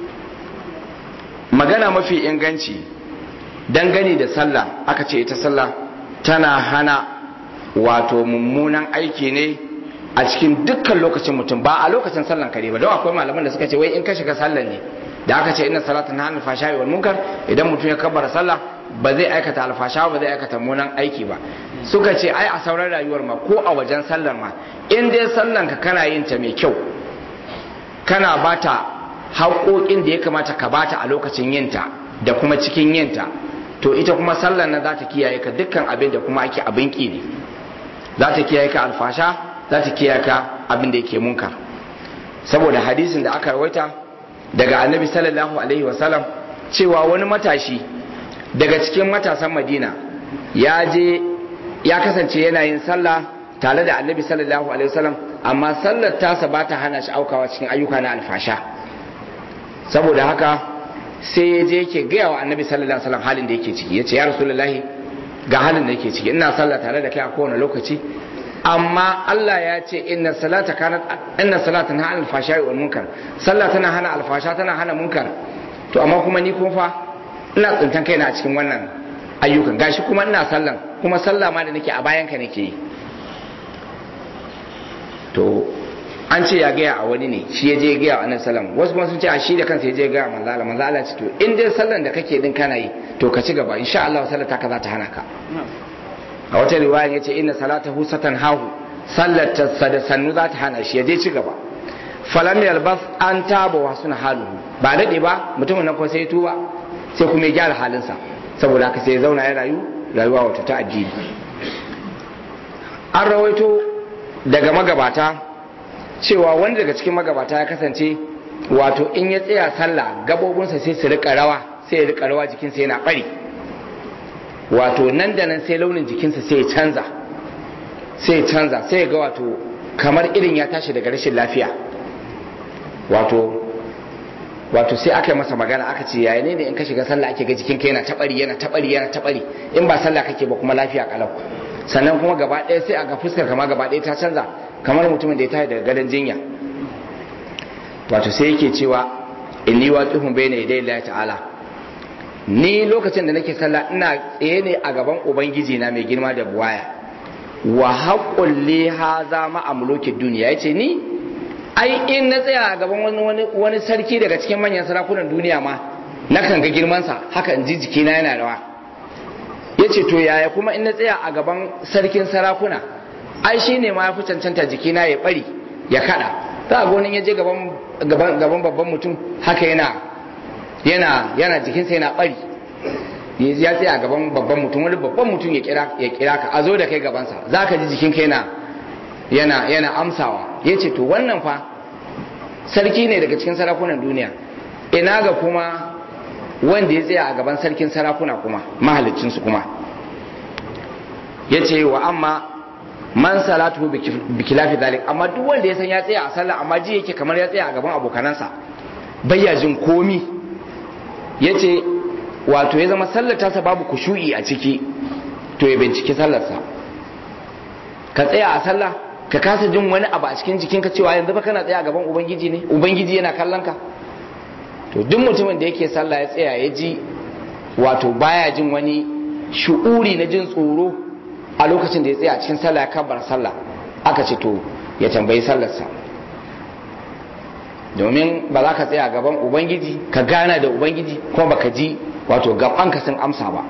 magana mafi inganci dangane da sallah aka ce ita sallah tana hana wato mummunan aiki ne a cikin dukkan lokacin mutum ba a lokacin sallan kare ba don akwai malaman da suka ce wai in ka shiga sallan ne da aka ce inna salatan hana alfasha wal munkar idan mutum ya kabbara sallah ba zai aikata alfasha ba zai aikata munan aiki ba suka ce ai a sauran rayuwar ma ko a wajen sallar ma in dai sallan ka kana yin ta mai kyau kana bata haƙoƙin da ya kamata ka bata a lokacin yinta da kuma cikin yinta to ita kuma sallar nan za ta kiyaye ka dukkan abin da kuma ake abin ki ne za ta kiyaye ka alfasha za ta kiyaye ka abin da yake munkar saboda hadisin da aka rawaita daga annabi sallallahu alaihi wasallam cewa wani matashi daga cikin matasan madina ya je ya kasance yana yin sallah tare da annabi sallallahu alaihi wasallam amma sallar tasa ba ta hana shi aukawa cikin ayyuka na alfasha saboda haka sai ya je yake gaya wa annabi sallallahu alaihi wasallam halin da yake ciki ya ce ya rasulullahi ga halin da yake ciki ina sallah tare da kai a kowane lokaci amma Allah ya ce inna salata kanat inna salata na hana alfasha wal munkar sallah tana hana alfasha tana hana munkar to amma kuma ni kuma fa ina tsintan kaina a cikin wannan ayyukan gashi kuma ina sallan kuma sallah ma da nake a bayan ka nake yi to an ce ya gaya a wani ne shi ya je ya gaya wa annabi sallam wasu kuma sun ce a shi da kansa ya je ya gaya manzo Allah manzo Allah ce to in dai sallan da kake din kana yi to ka ci gaba insha Allah sallar ta ka za ta hana ka a wata riwaya ya ce inna salatahu satan hahu sallar ta da sannu za ta hana shi ya je ci gaba falam yalbas an taba wa suna haluhu ba daɗe ba mutumin nan ko sai tuba sai kuma ya gyara halinsa saboda haka sai ya zauna ya rayu rayuwa wata ta addini an rawaito daga magabata cewa wani daga cikin magabata ya kasance wato in ya tsaya sallah gabobinsa sai su rika rawa sai ya rika rawa jikinsa yana bari wato nan da nan sai launin jikinsa sai ya canza sai ya canza sai ya ga wato kamar irin ya tashi daga rashin lafiya wato wato sai aka yi masa magana aka ce yaya ne in ka shiga sallah ake ga jikinka yana tabari yana tabari yana tabari in ba sallah kake ba kuma lafiya kalau sannan kuma gaba ɗaya sai a ga fuskar kama gaba ɗaya ta canza kamar mutumin da ya tashi daga gadon jinya wato sai yake cewa inni waqifun bayna yaday Allah ta'ala ni lokacin da nake sallah ina tsaye ne a gaban ubangiji na mai girma da buwaya wa haqqul li hadha ma amluki duniya yace ni ai in na tsaya a gaban wani wani wani sarki daga cikin manyan sarakunan duniya ma nakan ga girman sa haka in ji jikina yana rawa yace to yaya kuma in na tsaya a gaban sarkin sarakuna ai shine ma yafi cancanta jikina ya bari ya kada za a gonin ya je gaban gaban babban mutum haka yana yana yana jikinsa yana bari ya tsaya gaban babban mutum wani babban mutum ya kira ya kira ka a zo da kai gabansa za ka ji jikinka yana yana yana amsawa yace to wannan fa sarki ne daga cikin sarakunan duniya ina ga kuma wanda ya tsaya a gaban sarkin sarakuna kuma mahalicin su kuma yace wa amma man salatu bi khilafi zalik amma duk wanda ya san ya tsaya a sallah amma ji yake kamar ya tsaya a gaban abokanansa bayya jin komi yace wato ya zama sallar tasa babu kushu'i a ciki to ya binciki sallarsa ka tsaya a sallah ka kasa jin wani abu a cikin jikinka cewa yanzu fa kana tsaya a gaban ubangiji ne ubangiji yana kallon ka to duk mutumin da yake sallah ya tsaya ya ji wato baya jin wani shu'uri na jin tsoro a lokacin da ya tsaya a cikin sallah ya kabbar sallah aka ce to ya tambayi sallarsa domin ba za ka tsaya gaban ubangiji ka gana da ubangiji kuma baka ji wato gabanka sun amsa ba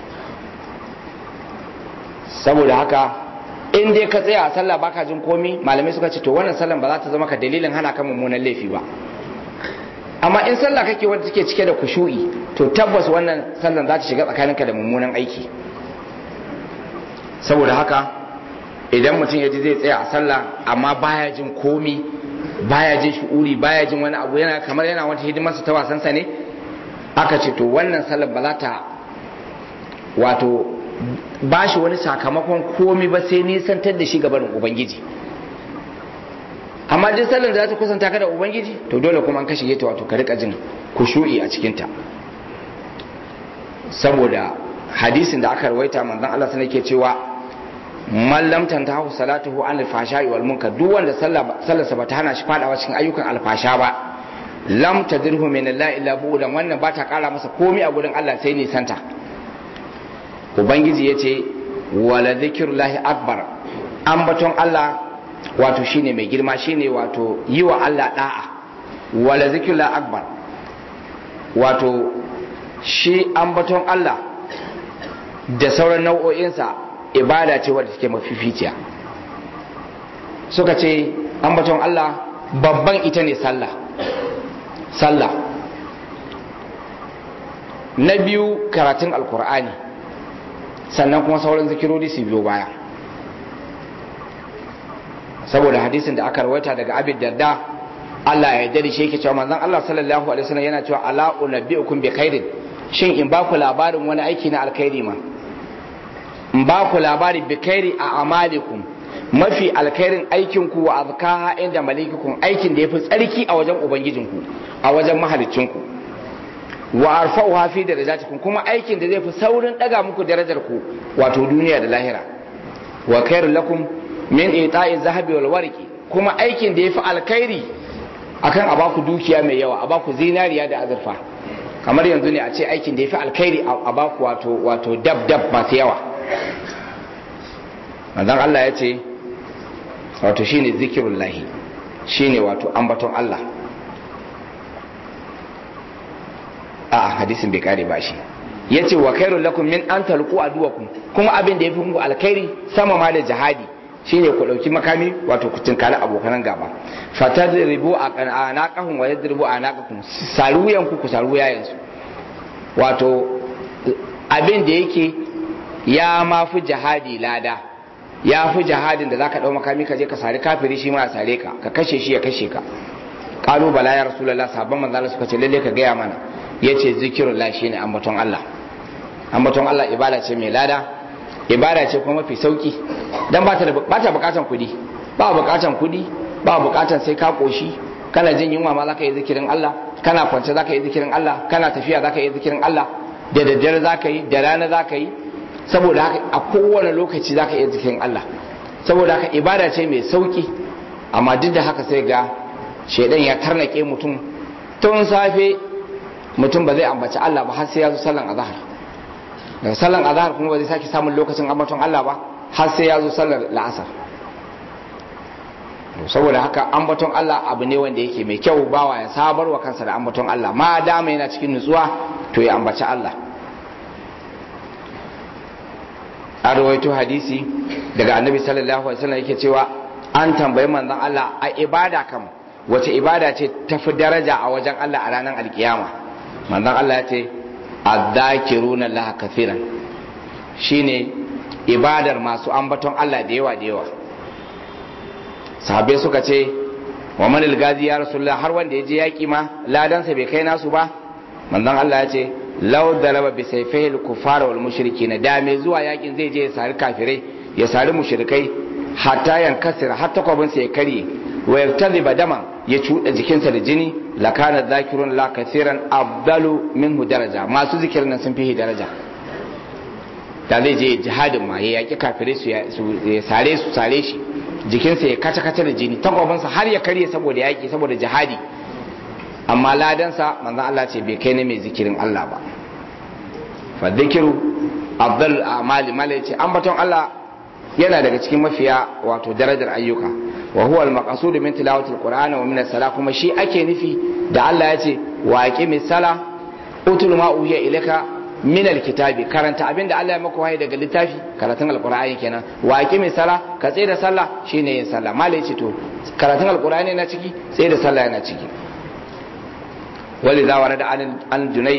saboda haka in dai ka tsaya a sallah baka jin komi malamai suka ce to wannan sallan ba za ta zama ka dalilin hana ka mummunan laifi ba amma in sallah kake wanda take cike da kushu'i to tabbas wannan sallan za ta shiga tsakaninka da mummunan aiki saboda haka idan mutum ya ji zai tsaya a sallah amma baya jin komi baya jin shu'uri baya jin wani abu yana kamar yana wata hidimarsa ta wasansa ne aka ce to wannan sallar ba za ta wato ba shi wani sakamakon komi ba sai nisantar da shi gabanin ubangiji amma duk sallar da za ta kusanta ka da ubangiji to dole kuma an kashe ta wato ka rika jin kushu'i a cikinta saboda hadisin da aka rawaita manzon Allah sai yake cewa man lam tantahu salatuhu an al-fahsha'i wal munkar duk wanda sallarsa ba ta hana shi fadawa cikin ayyukan alfasha ba lam tadirhu min Allah illa bu'dan wannan ba ta kara masa komai a gurin Allah sai nisanta ubangiji yace wala zikrullahi akbar ambaton Allah wato shine mai girma shine wato yi wa Allah da'a wala zikrullahi akbar wato shi ambaton Allah da sauran nau'o'insa ibada ce wadda take mafificiya suka ce ambaton Allah babban ita ne sallah sallah na biyu karatun alkur'ani sannan kuma sauran zikirori su biyo baya saboda hadisin da aka rawaita daga abin darda Allah ya yarda da shi yake cewa manzon Allah sallallahu alaihi wasallam yana cewa ala unabbiukum bi khairin shin in ba ku labarin wani aiki na alkhairi ma in ba ku labari bi khairi a amalikum mafi alkhairin aikin ku wa azkaha inda malikikum aikin da yafi tsarki a wajen ubangijinku a wajen mahalicinku wa arfa'uha fi darajatikum kuma aikin da zai fi saurin daga muku darajar ku wato duniya da lahira wa khairul lakum min ita'i zahabi wal warqi kuma aikin da yafi alkhairi akan a baku dukiya mai yawa a baku zinariya da azurfa kamar yanzu ne a ce aikin da yafi alkhairi a baku wato wato dab dab masu yawa manzon Allah ya ce wato shine zikirullahi shine wato ambaton Allah a hadisin bai kare ba shi yace wa khairul lakum min an talqu aduwakum kuma abin da yafi muku alkhairi sama ma da jihadi shine ku dauki makami wato ku tinkari abokan gaba fatadribu anaqahum wa yadribu anaqakum saruyan ku ku saru yayin su wato abin da yake ya ma fi jihadi lada ya fi jihadin da zaka dau makami ka je ka sari kafiri shi ma ya sare ka ka kashe shi ya kashe ka qalu bala ya rasulullah sabban manzo Allah suka ce lalle ka gaya mana yace zikirullah shine ambaton Allah ambaton Allah ibada ce mai lada ibada ce kuma mafi sauki dan ba ta ba ta bukatan kudi ba bukatan kudi ba bukatan sai ka koshi kana jin yunwa ma zaka yi zikirin Allah kana kwance zaka yi zikirin Allah kana tafiya zaka yi zikirin Allah da daddare zaka yi da rana zaka yi saboda haka a kowane lokaci zaka yi zikirin Allah saboda haka ibada ce mai sauki amma duk da haka sai ga shedan ya tarnake mutum tun safe mutum ba zai ambaci Allah ba har sai ya zo sallan azhar daga sallan azhar kuma ba zai sake samun lokacin ambaton Allah ba har sai ya zo sallar la'asar saboda haka ambaton Allah abu ne wanda yake mai kyau bawa ya sabar wa kansa da ambaton Allah ma dama yana cikin nutsuwa to ya ambaci Allah a rawaito hadisi daga annabi sallallahu alaihi wasallam yake cewa an tambayi manzon Allah a ibada kam wace ibada ce tafi daraja a wajen Allah a ranar alkiyama manzon Allah ya ce azzakiruna laha kafiran shine ibadar masu ambaton Allah da yawa da yawa sahabbai suka ce wa manil gazi ya rasulullah har wanda ya je yaki ma ladansa bai kai nasu ba manzon Allah ya ce law daraba bi sayfihi al-kuffar wal mushrikin da mai zuwa yakin zai je ya sari kafirai ya sari mushrikai hatta yankasir har takwabinsa ya karye wa yaktadhiba daman ya cuɗa jikinsa da jini la kana dhakirun la kathiran afdalu minhu daraja masu zikirin nan sun fi daraja da zai je jihadin ma ya yaki kafirai su ya sare su sare shi jikinsa ya kace kace da jini takwabinsa har ya karye saboda yaki saboda jihadi amma ladansa manzon Allah ce bai kai na mai zikirin Allah ba fa dhikiru afdalul a'mali mala ce ambaton Allah yana daga cikin mafiya wato darajar ayyuka wa huwa al-maqsud min tilawati al-qur'an wa min as-salah kuma shi ake nufi da Allah ya ce wa aqimi sala utul ma uhiya ilayka min al-kitabi karanta abinda Allah ya maka wahayi daga littafi karatun al-qur'ani kenan wa aqimi sala ka tsaye da sallah shine yin sallah malai ce to karatun al-qur'ani yana ciki tsaye da sallah yana ciki waliza warada an junay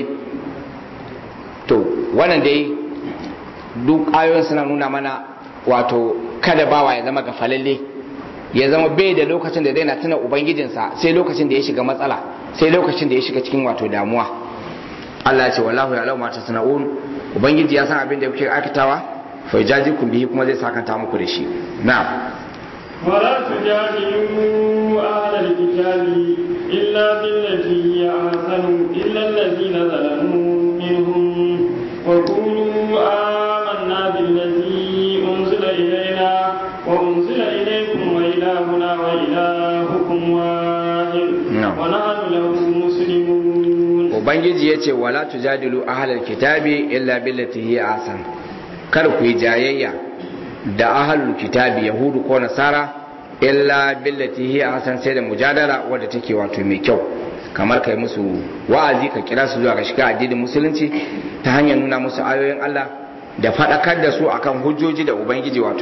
to wannan dai duk ayoyin suna nuna mana wato kada bawa ya zama gafalalle ya zama bai da lokacin da zai na tuna ubangijinsa sai lokacin da ya shiga matsala sai lokacin da ya shiga cikin wato damuwa Allah ya ce wallahu ya lau mata sana'un ubangiji ya san abin da kuke aikatawa fa jajikum bihi kuma zai sakanta muku da shi na'am ولا تجادلوا أهل الكتاب إلا بالتي هي أحسن إلا الذين ظلموا منهم وقولوا آمنا بالذي أنزل إلينا وأنزل إليكم وإلهنا وإلهكم واحد ونحن له مسلمون Ubangiji ya ce wala tujadilu ahlal kitabi illa billati hiya ahsan kar ku yi jayayya da ahlul kitabi yahudu ko nasara illa billati hiya ahsan sai da mujadala wadda take wato mai kyau kamar kai musu wa'azi ka kira su zuwa ga shiga addinin musulunci ta hanyar nuna musu ayoyin Allah da faɗakar da su akan hujjoji da ubangiji wato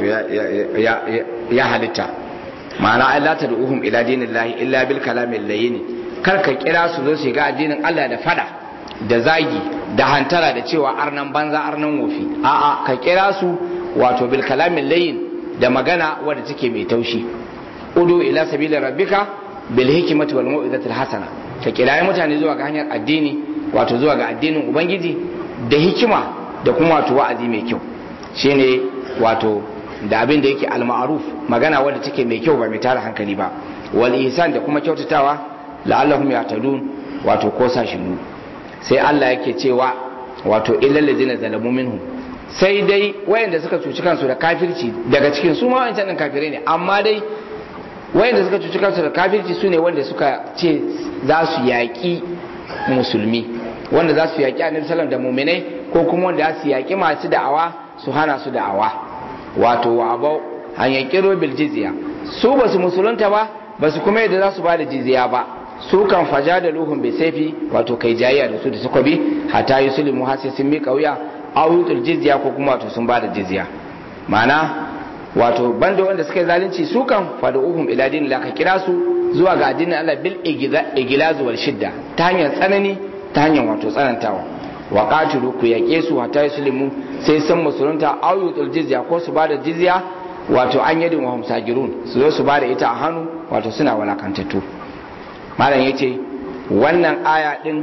ya halitta ma'ana Allah ta du'uhum ila dinillahi illa bil kalamil layyin kar ka kira su zo su ga addinin Allah da fada da zagi da hantara da cewa arnan banza arnan wofi a'a ka kira su wato bil kalamil layyin da magana wadda take mai taushi udu ila sabila rabbika bil hikmati wal mau'izatil hasana ka kirayi mutane zuwa ga hanyar addini wato zuwa ga addinin ubangiji da hikima da kuma wato wa'azi mai kyau shine wato da abin da yake al-ma'ruf magana wadda take mai kyau ba mai tara hankali ba wal ihsan da kuma kyautatawa la'allahum yahtadun wato ko sa shiru sai Allah yake cewa wato illal ladzina zalamu minhum sai dai wayanda suka cuci kansu da kafirci daga cikin su ma wancan din kafirai ne amma dai wayanda suka cuci kansu da kafirci su ne wanda suka ce za su yaƙi musulmi wanda za su yaƙi annabi sallam da muminai ko kuma wanda za su yaƙi masu da'awa su hana su da'awa wato wa abau an yaƙi bil jizya su ba su musulunta ba ba su kuma yadda za su ba da jizya ba su kan faja da luhun bai saifi wato kai jayya da su da suka bi hatta yi sulimu har sai sun miƙa wuya auyutul jizya ko kuma wato sun ba da jizya ma'ana wato banda wanda suka yi zalunci su kan fada uhum ila dinin la ka kira su zuwa ga addinin Allah bil igilaz wal shidda ta hanyar tsanani ta hanyar wato tsanantawa wa qatilu ku yake su hatta yuslimu sai san musulunta auyutul jizya ko su bada jizya wato an yadin wa sagirun su zo su bada ita a hannu wato suna walakantattu malam yace wannan aya din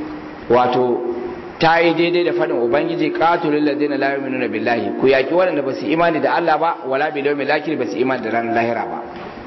wato ta yi daidai da faɗin ubangiji qatilul ladina la yu'minuna billahi ku yaki waɗanda ba su imani da Allah ba wala bil yawmil akhir ba su imani da ranar lahira ba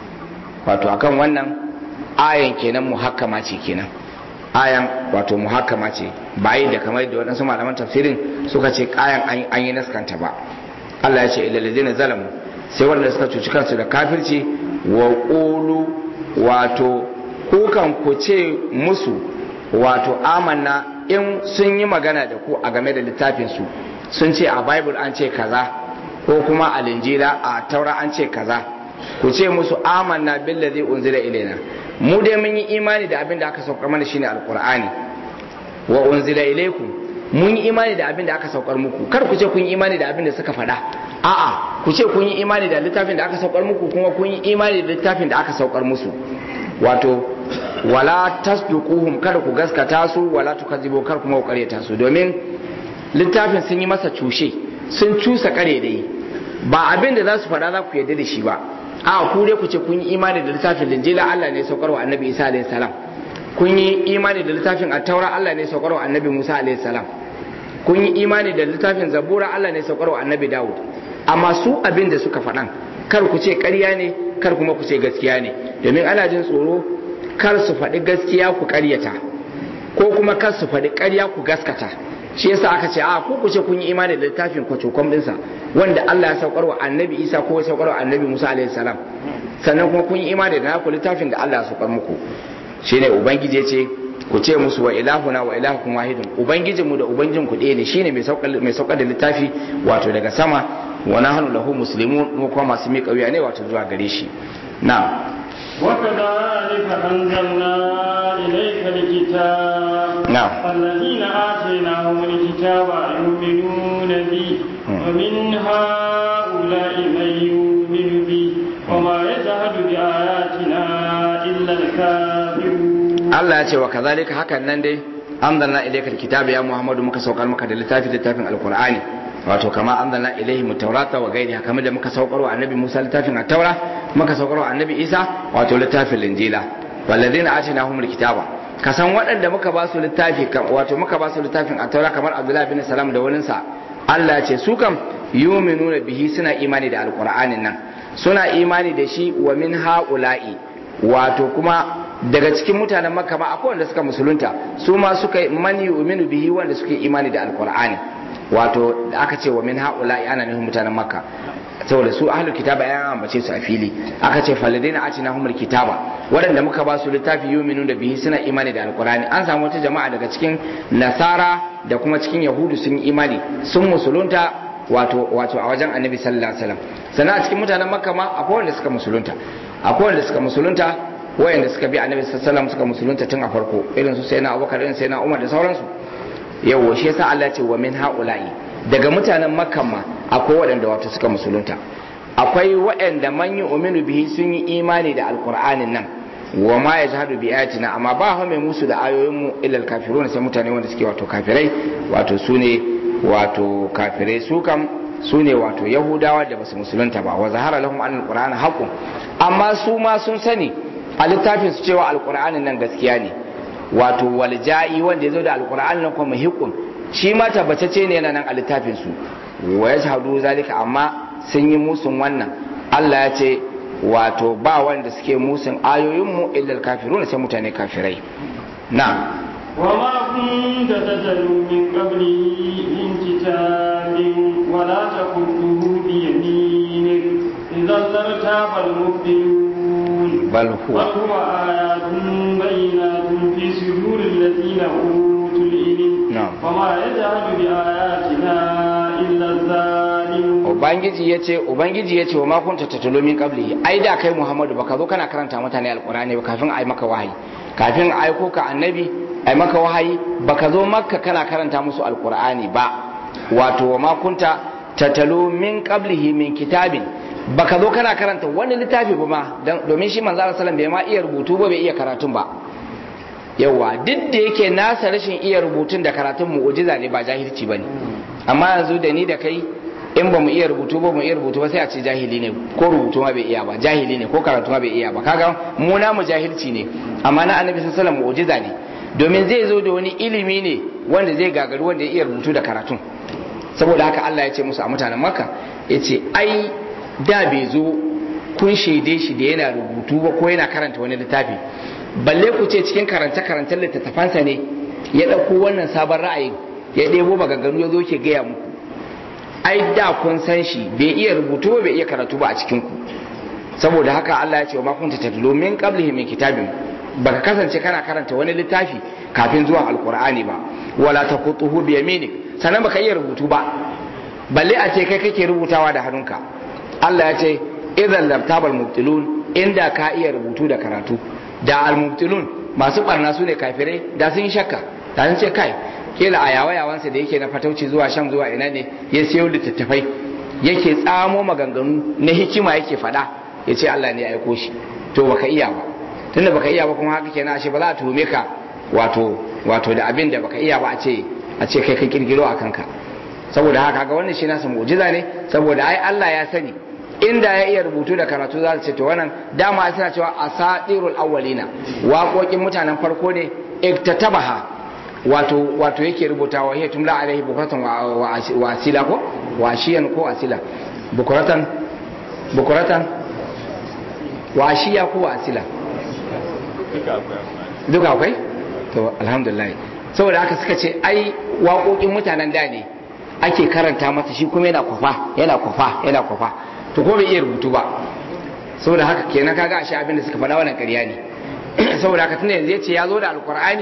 wato akan wannan ayan kenan muhakkama ce kenan ayan wato muhakkama ce ba yi da kamar da waɗansu malaman tafsirin suka ce ayan an yi naskanta ba Allah ya ce ilal ladina zalamu sai waɗanda suka cuci kansu da kafirci wa qulu wato kukan ku ce musu wato amanna in sun yi magana da ku a game da littafinsu sun ce a bible an ce kaza ko kuma a linjila a taura an ce kaza ku ce musu amanna billazi unzila ilaina mu dai mun yi imani da abin da aka saukar mana shine alqur'ani wa unzila ilaikum mun yi imani da abin da aka saukar muku kar ku ce kun yi imani da abin da suka faɗa a'a ku ce kun yi imani da littafin da aka saukar muku kuma kun yi imani da littafin da aka saukar musu wato wala tasduquhum kada ku gaskata su wala tukazibu kar kuma ku karyata su domin littafin sun yi masa cushe sun cusa kare da yi ba abin da za su faɗa za ku yarda da shi ba a ku dai ku ce kun yi imani da littafin linjila Allah ne saukar wa annabi Isa alaihi salam kun yi imani da littafin at-taura Allah ne saukar wa annabi Musa alaihi salam kun yi imani da littafin zabura Allah ne saukar wa annabi Dawud amma su abin da suka faɗan kar ku ce ƙarya ne kar kuma ku ce gaskiya ne domin ana jin tsoro kar su faɗi gaskiya ku ƙaryata ko kuma kar su faɗi ƙarya ku gaskata shi yasa aka ce a ku ku ce kun yi imani da littafin kwacokom ɗinsa wanda Allah ya saukar wa annabi Isa ko ya saukar wa annabi Musa alaihi salam sannan kuma kun yi imani da naku littafin da Allah ya saukar muku shine ubangiji ya ce ku ce musu wa ilahuna wa ilahukum wahidun ubangijinmu da ubangijin ku ɗaya ne shine mai saukar mai saukar da littafi wato daga sama wa nahnu lahu muslimun mu kuma masu miƙa wuya ne wato zuwa gare shi na'am وكذلك أنزلنا إليك الكتاب نعم. الذين آتيناهم الكتاب يؤمنون به ومن هؤلاء من يؤمن به وما يجهد بآياتنا إلا الكافرون Allah ya ce wa kazalika hakan nan dai anzalna ilaykal kitaba ya Muhammadu muka saukar maka da littafi littafin alqur'ani wato kama anzalna ilayhi mutawrata wa gairiha kamar da muka saukar wa annabi Musa littafin at-taura muka saukar wa annabi Isa wato littafin linjila walladheena atinahumul kitaba kasan waɗanda muka ba su littafi kam- wato muka ba su littafin at-taura kamar Abdullah bin Salam da waninsa Allah ya ce su kam yu'minuna bihi suna imani da alqur'anin nan suna imani da shi wa min ha'ula'i wato kuma daga cikin mutanen makka ma akwai wanda suka musulunta su ma suka man yu'minu bihi wanda suke imani da alqur'ani wato da aka ce wa min haula'i ana nufin mutanen makka saboda su ahlul kitaba ya ambace su a fili aka ce faladina atina humul kitaba waɗanda muka ba su littafi yu'minu da bihi suna imani da alqur'ani an samu wata jama'a daga cikin nasara da kuma cikin yahudu sun yi imani sun musulunta wato wato a wajen annabi sallallahu alaihi wasallam sannan a cikin mutanen makka ma akwai wanda suka musulunta akwai wanda suka musulunta wayanda suka bi annabi sallallahu alaihi wasallam suka musulunta tun a farko irin su sayyidina abubakar irin sayyidina umar da sauransu yawa shi yasa Allah ya ce wa min haula'i daga mutanen makka ma akwai waɗanda wato suka musulunta akwai waɗanda man yu'minu bihi sun yi imani da alqur'anin nan wa ma yajhadu bi ayatina amma ba ha mai musu da ayoyin mu illa kafirun sai mutane wanda suke wato kafirai wato sune wato kafirai su kam su ne wato yahudawa da basu musulunta ba wa zahara lahum an alqur'ana haqqun amma su ma sun sani a littafin su cewa alqur'anin nan gaskiya ne wato walja'i wanda ya zo da alqur'anin nan kuma hiqqun shi ma tabbatacce ne yana nan a littafin su wa yashhadu zalika amma sun yi musun wannan Allah ya ce wato ba wanda suke musun ayoyin mu illa kafiruna sai mutane kafirai na'am وما كنت تتلو من قبله من كتاب ولا تخطه بيمينك إذا لارتاب المبطلون بل هو بل هو آيات بينات في صدور الذين أوتوا العلم نعم. وما يجهل بآياتنا إلا الظالمون ubangiji ya ce ubangiji ya ce wa makunta tattalo min qablihi ai da kai muhammadu baka zo kana karanta mutane alqur'ani ba kafin ai maka wahayi kafin aiko ka annabi ai maka wahayi baka zo makka kana karanta musu alqur'ani ba wato wa makunta tattalo min qablihi min kitabin baka zo kana karanta wani littafi ba ma dan- domin shi manzo Allah sallallahu alaihi wasallam bai ma iya rubutu ba bai iya karatun ba yawa duk da yake nasa rashin iya rubutun da karatun mu'ujiza ne ba jahilci bane amma yanzu da ni da kai in ba mu iya rubutu ba mu iya rubutu ba sai a ce jahili ne ko rubutu ma bai iya ba jahili ne ko karatu ma bai iya ba kaga mu na mu jahilci ne amma na annabi sallallahu alaihi wasallam mu'ujiza ne domin zai zo da wani ilimi ne wanda zai gagaru wanda ya iya rubutu da karatun saboda haka Allah ya ce musu a mutanen Makka ya ce ai da bai zo kun shaide shi da yana rubutu ba ko yana karanta wani littafi balle ku ce cikin karanta karantar littattafansa ne ya ɗauko wannan sabon ra'ayin ya ɗebo maganganu ya zo ke gaya muku ai da kun san shi bai iya rubutu ba bai iya karatu ba a cikin ku saboda haka Allah ya ce wa ma kunta tatlu min qablihi min kitabin baka kasance kana karanta wani littafi kafin zuwan alqur'ani ba wala taqutuhu bi yaminik sannan baka iya rubutu ba balle a ce kai kake rubutawa da hannunka Allah ya ce idan labtabal mubtilun inda ka iya rubutu da karatu da al-mubtilun masu barna su ne kafirai da sun yi shakka da sun ce kai kila a yawa yawansa da yake na fatauci zuwa sham zuwa ina ne ya siyo littattafai yake tsamo maganganu na hikima yake faɗa ya ce Allah ne ya aiko shi to baka iya ba tunda baka iya ba kuma haka kenan ashe ba za a tuhume ka wato wato da abin da baka iya ba a ce a ce kai ka kirkiro a kanka saboda haka ga wannan shi nasa mu'jiza ne saboda ai Allah ya sani inda ya iya rubutu da karatu za su ce to wannan dama suna cewa asatirul awwalina waƙoƙin mutanen farko ne iktatabaha wato wato yake rubutawa hiya tumla alaihi bukratan wa asila ko wa ashiyan ko asila bukratan bukratan wa ashiya ko wa asila duka akwai to alhamdulillah saboda haka suka ce ai waƙoƙin mutanen da ne ake karanta masa shi kuma yana kwafa yana kwafa yana kwafa to ko bai iya rubutu ba saboda haka kenan kaga ashe abin da suka faɗa wannan ƙarya ne saboda haka tunda yanzu yace ya zo da alkur'ani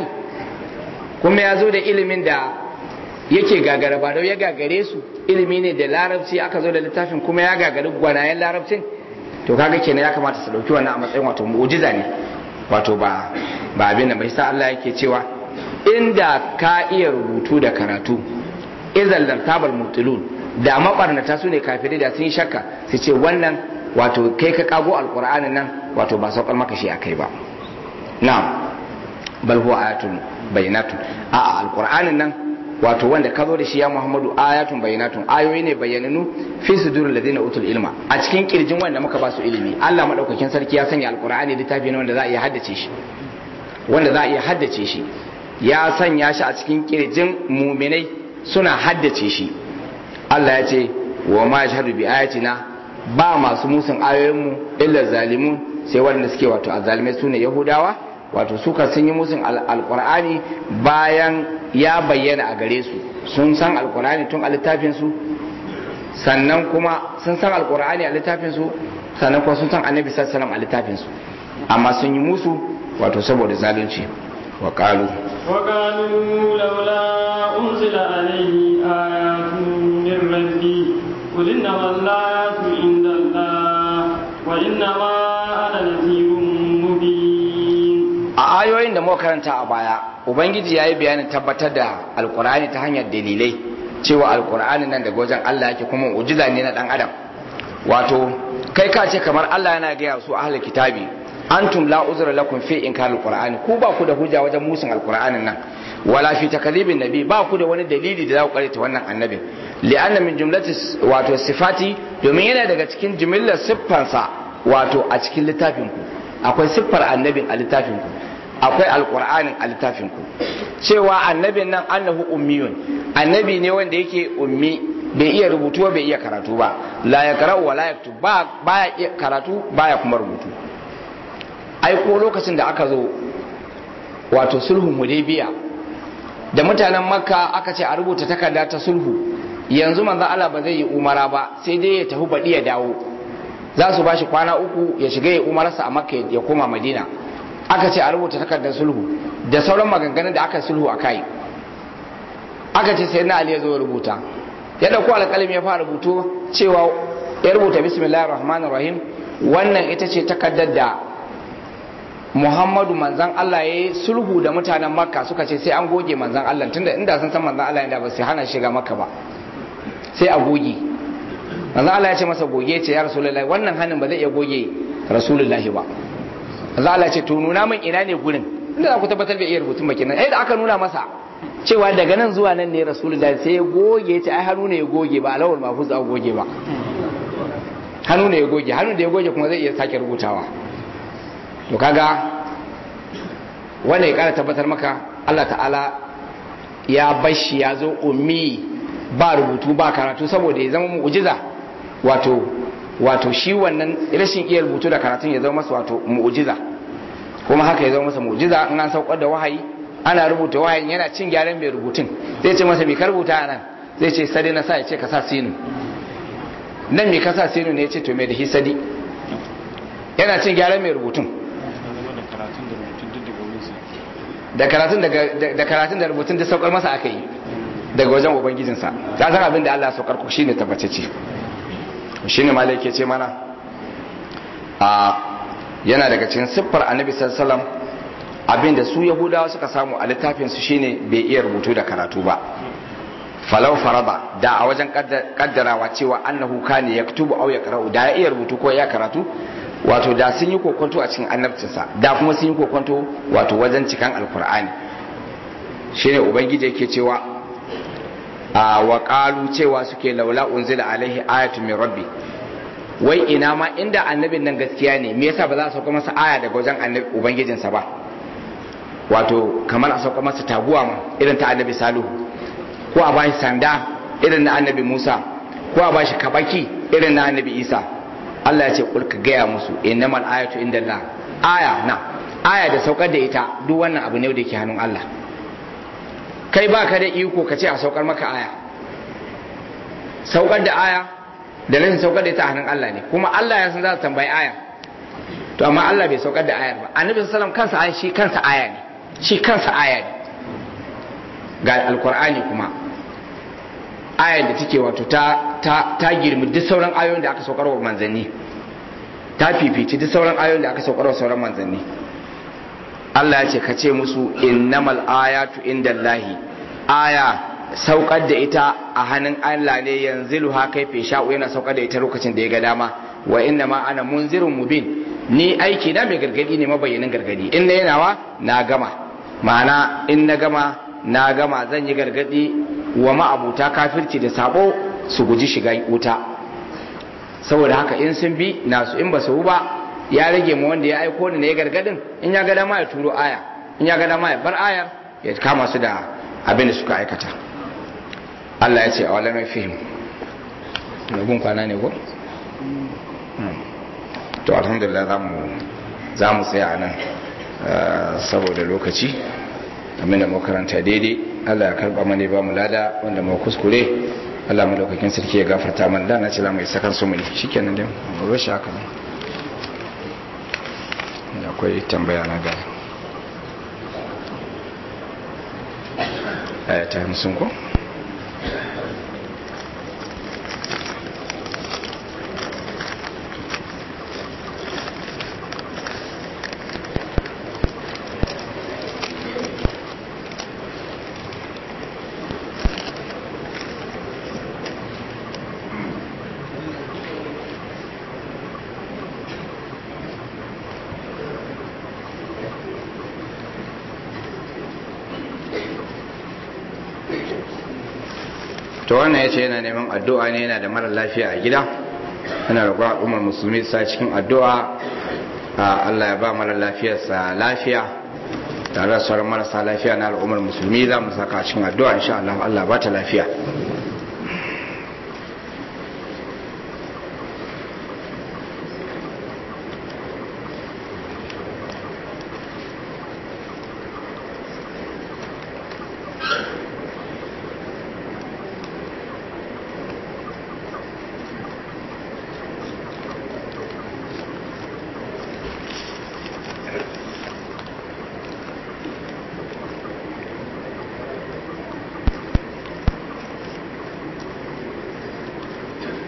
kuma ya zo da ilimin da yake gagara ba ya gagare su ilimi ne da larabci aka zo da littafin kuma ya gagari gwanayen larabcin to kaga kenan ya kamata su dauki wannan a matsayin wato mu'jiza ne wato ba ba abin da bai sa Allah yake cewa inda ka iya rubutu da karatu izal tabal mutilun da mabarnata su ne kafirai da sun yi shakka su ce wannan wato kai ka kago alkur'anin nan wato ba saukar maka shi akai ba na'am bal huwa ayatun bayinatun a alkur'anin nan wato wanda ka zo da shi ya muhammadu ayatun bayinatun ayoyi ne bayyananu fi sudurul ladina utul ilma a cikin kirjin wanda muka ba su ilimi Allah madaukakin sarki ya sanya alkur'ani littafi ne wanda za a iya haddace shi wanda za a iya haddace shi ya sanya shi a cikin kirjin muminai suna haddace shi Allah ya ce wa ma yashhadu bi ayatina ba masu musun ayoyinmu illa zalimun sai waɗanda suke wato azalimai su ne yahudawa wato suka sun yi musun alkur'ani bayan ya bayyana a gare su sun san alkur'ani tun a littafinsu sannan kuma sun san alkur'ani a littafinsu sannan kuma sun san annabi sallallahu a littafinsu amma sun yi musu wato saboda zalunci wa qalu wa qalu laula unzila alayhi ayatun min rabbi qul inna allatu inda allah wa inna ma ana nadhirun mubin a ayoyin da muka karanta a baya ubangiji ya yi bayanin tabbatar da alkur'ani ta hanyar dalilai cewa alkur'ani nan daga wajen allah yake kuma ujiza ne na dan adam wato kai ka ce kamar allah yana gaya su ahlul kitabi antum la uzra lakum fi inkar alqur'ani ku ba ku da hujja wajen musun alqur'anin nan wala fi takdhibin nabi ba ku da wani dalili da za ku karanta wannan annabin li'anna min jumlati wato sifati domin yana daga cikin jumlar siffansa wato a cikin littafin ku akwai siffar annabin a littafin ku akwai alqur'anin a littafin ku cewa annabin nan annahu ummiyun annabi ne wanda yake ummi bai iya rubutu bai iya karatu ba la ya qara'u wa la yaktub ba baya iya karatu baya kuma rubutu ai ko lokacin da aka zo wato sulhun hudaybiya da mutanen makka aka ce a rubuta takarda ta sulhu yanzu manzo Allah ba zai yi umara ba sai dai ya tafi baɗi ya dawo za su bashi kwana uku ya shiga ya umararsa a makka ya koma madina aka ce a rubuta takardar sulhu da sauran maganganun da aka sulhu a kai aka ce sai na ali ya zo ya rubuta ya dauko alƙalami ya fara rubuto cewa ya rubuta bismillahir rahmanir rahim wannan ita ce takardar da Muhammadu manzan Allah ya yi sulhu da mutanen Makka suka ce sai an goge manzan Allah tunda inda sun san manzan Allah inda ba sai hana shiga Makka ba sai a goge manzan Allah ya ce masa goge ce ya Rasulullahi wannan hannun ba zai iya goge Rasulullahi ba manzan Allah ya ce to nuna min ina ne gurin inda za ku tabbatar da iya rubutun baki nan ai da aka nuna masa cewa daga nan zuwa nan ne Rasulullahi sai ya goge ce ai hannu ne ya goge ba alawul mafuz a goge ba hannu ne ya goge hannu da ya goge kuma zai iya sake rubutawa to kaga wanda ya kara tabbatar maka Allah ta'ala ya bashi ya zo ummi ba rubutu ba karatu saboda ya zama mu'jiza wato wato shi wannan rashin iya rubutu da karatun ya zama masa wato mu'jiza kuma haka ya zama masa mu'jiza in an saukar da wahayi ana rubuta wahayin yana cin gyaran mai rubutun zai ce masa mai ka rubuta nan zai ce sadi na sa ya ce ka sa sinu nan mai ka sa sinu ne ya ce to mai da hisadi yana cin gyaran mai rubutun da karatun da karatun da rubutun da saukar masa aka yi daga wajen ubangijinsa ta san abin da Allah saukar ku shine tabbatacce shine malai yake ce mana a yana daga cikin siffar annabi sallallahu alaihi wasallam abin da su yahudawa suka samu a littafin su shine bai iya rubutu da karatu ba falau faraba da a wajen kaddarawa cewa annahu kana yaktubu aw yaqra'u da ya iya rubutu ko ya karatu wato da sun yi kokonto a cikin annabcinsa da kuma sun yi kokonto wato wajen cikan alkur'ani shine ubangiji yake cewa a wa qalu cewa suke laula unzila alaihi ayatu min rabbi wai ina ma inda annabin nan gaskiya ne me yasa ba za a sauka masa aya daga wajen annabi ubangijinsa ba wato kamar a sauka masa taguwa ma irin ta annabi salihu ko a bashi sanda irin na annabi musa ko a bashi kabaki irin na annabi isa Allah ya ce kul ka gaya musu innamal ayatu indallah aya na aya da saukar da ita duk wannan abu ne da yake hannun Allah kai ba ka da iko ka ce a saukar maka aya saukar da aya da rashin saukar da ita a hannun Allah ne kuma Allah ya san za su tambayi aya to amma Allah bai saukar da ayar ba annabi sallallahu kansa aya shi kansa aya ne shi kansa aya ne ga alkur'ani kuma ayar da take wato ta ta ta girmi duk sauran ayoyin da aka saukar wa manzanni ta fifici duk sauran ayoyin da aka saukar wa sauran manzanni Allah ya ce ka ce musu innamal ayatu indallahi aya saukar da ita a hannun Allah ne yanzu ha kai fe sha'u yana saukar da ita lokacin da ya ga dama wa inna ma ana munzirun mubin ni aiki na mai gargadi ne mabayyanin gargadi in na yanawa na gama ma'ana in na gama na gama zan yi gargadi wa ma'abuta kafirci da sabo su guji shiga wuta saboda haka in sun bi nasu in ba su ba ya rage mu wanda ya aiko ni ne gargadin in ya ga dama ya turo aya in ya ga dama ya bar ayar ya kama su da abin da suka aikata Allah ya ce a wala mai fihim gun kwana ne ko to alhamdulillah za mu tsaya nan saboda lokaci abin da makaranta daidai Allah ya karba mana ba mu lada wanda mu kuskure Allah madaukakin sarki ya gafarta mana da na ce za mu yi sakan su mu ne shikenan dai mu bar shi haka ne akwai tambaya na ga aya ta hamsin ko to wannan ya ce yana neman addu'a ne yana da mara lafiya a gida yana roƙon al'ummar musulmi sa cikin addu'a Allah ya ba mara lafiyarsa lafiya tare da sauran marasa lafiya na al'ummar musulmi za mu saka cikin addu'a insha Allah Allah ba ta lafiya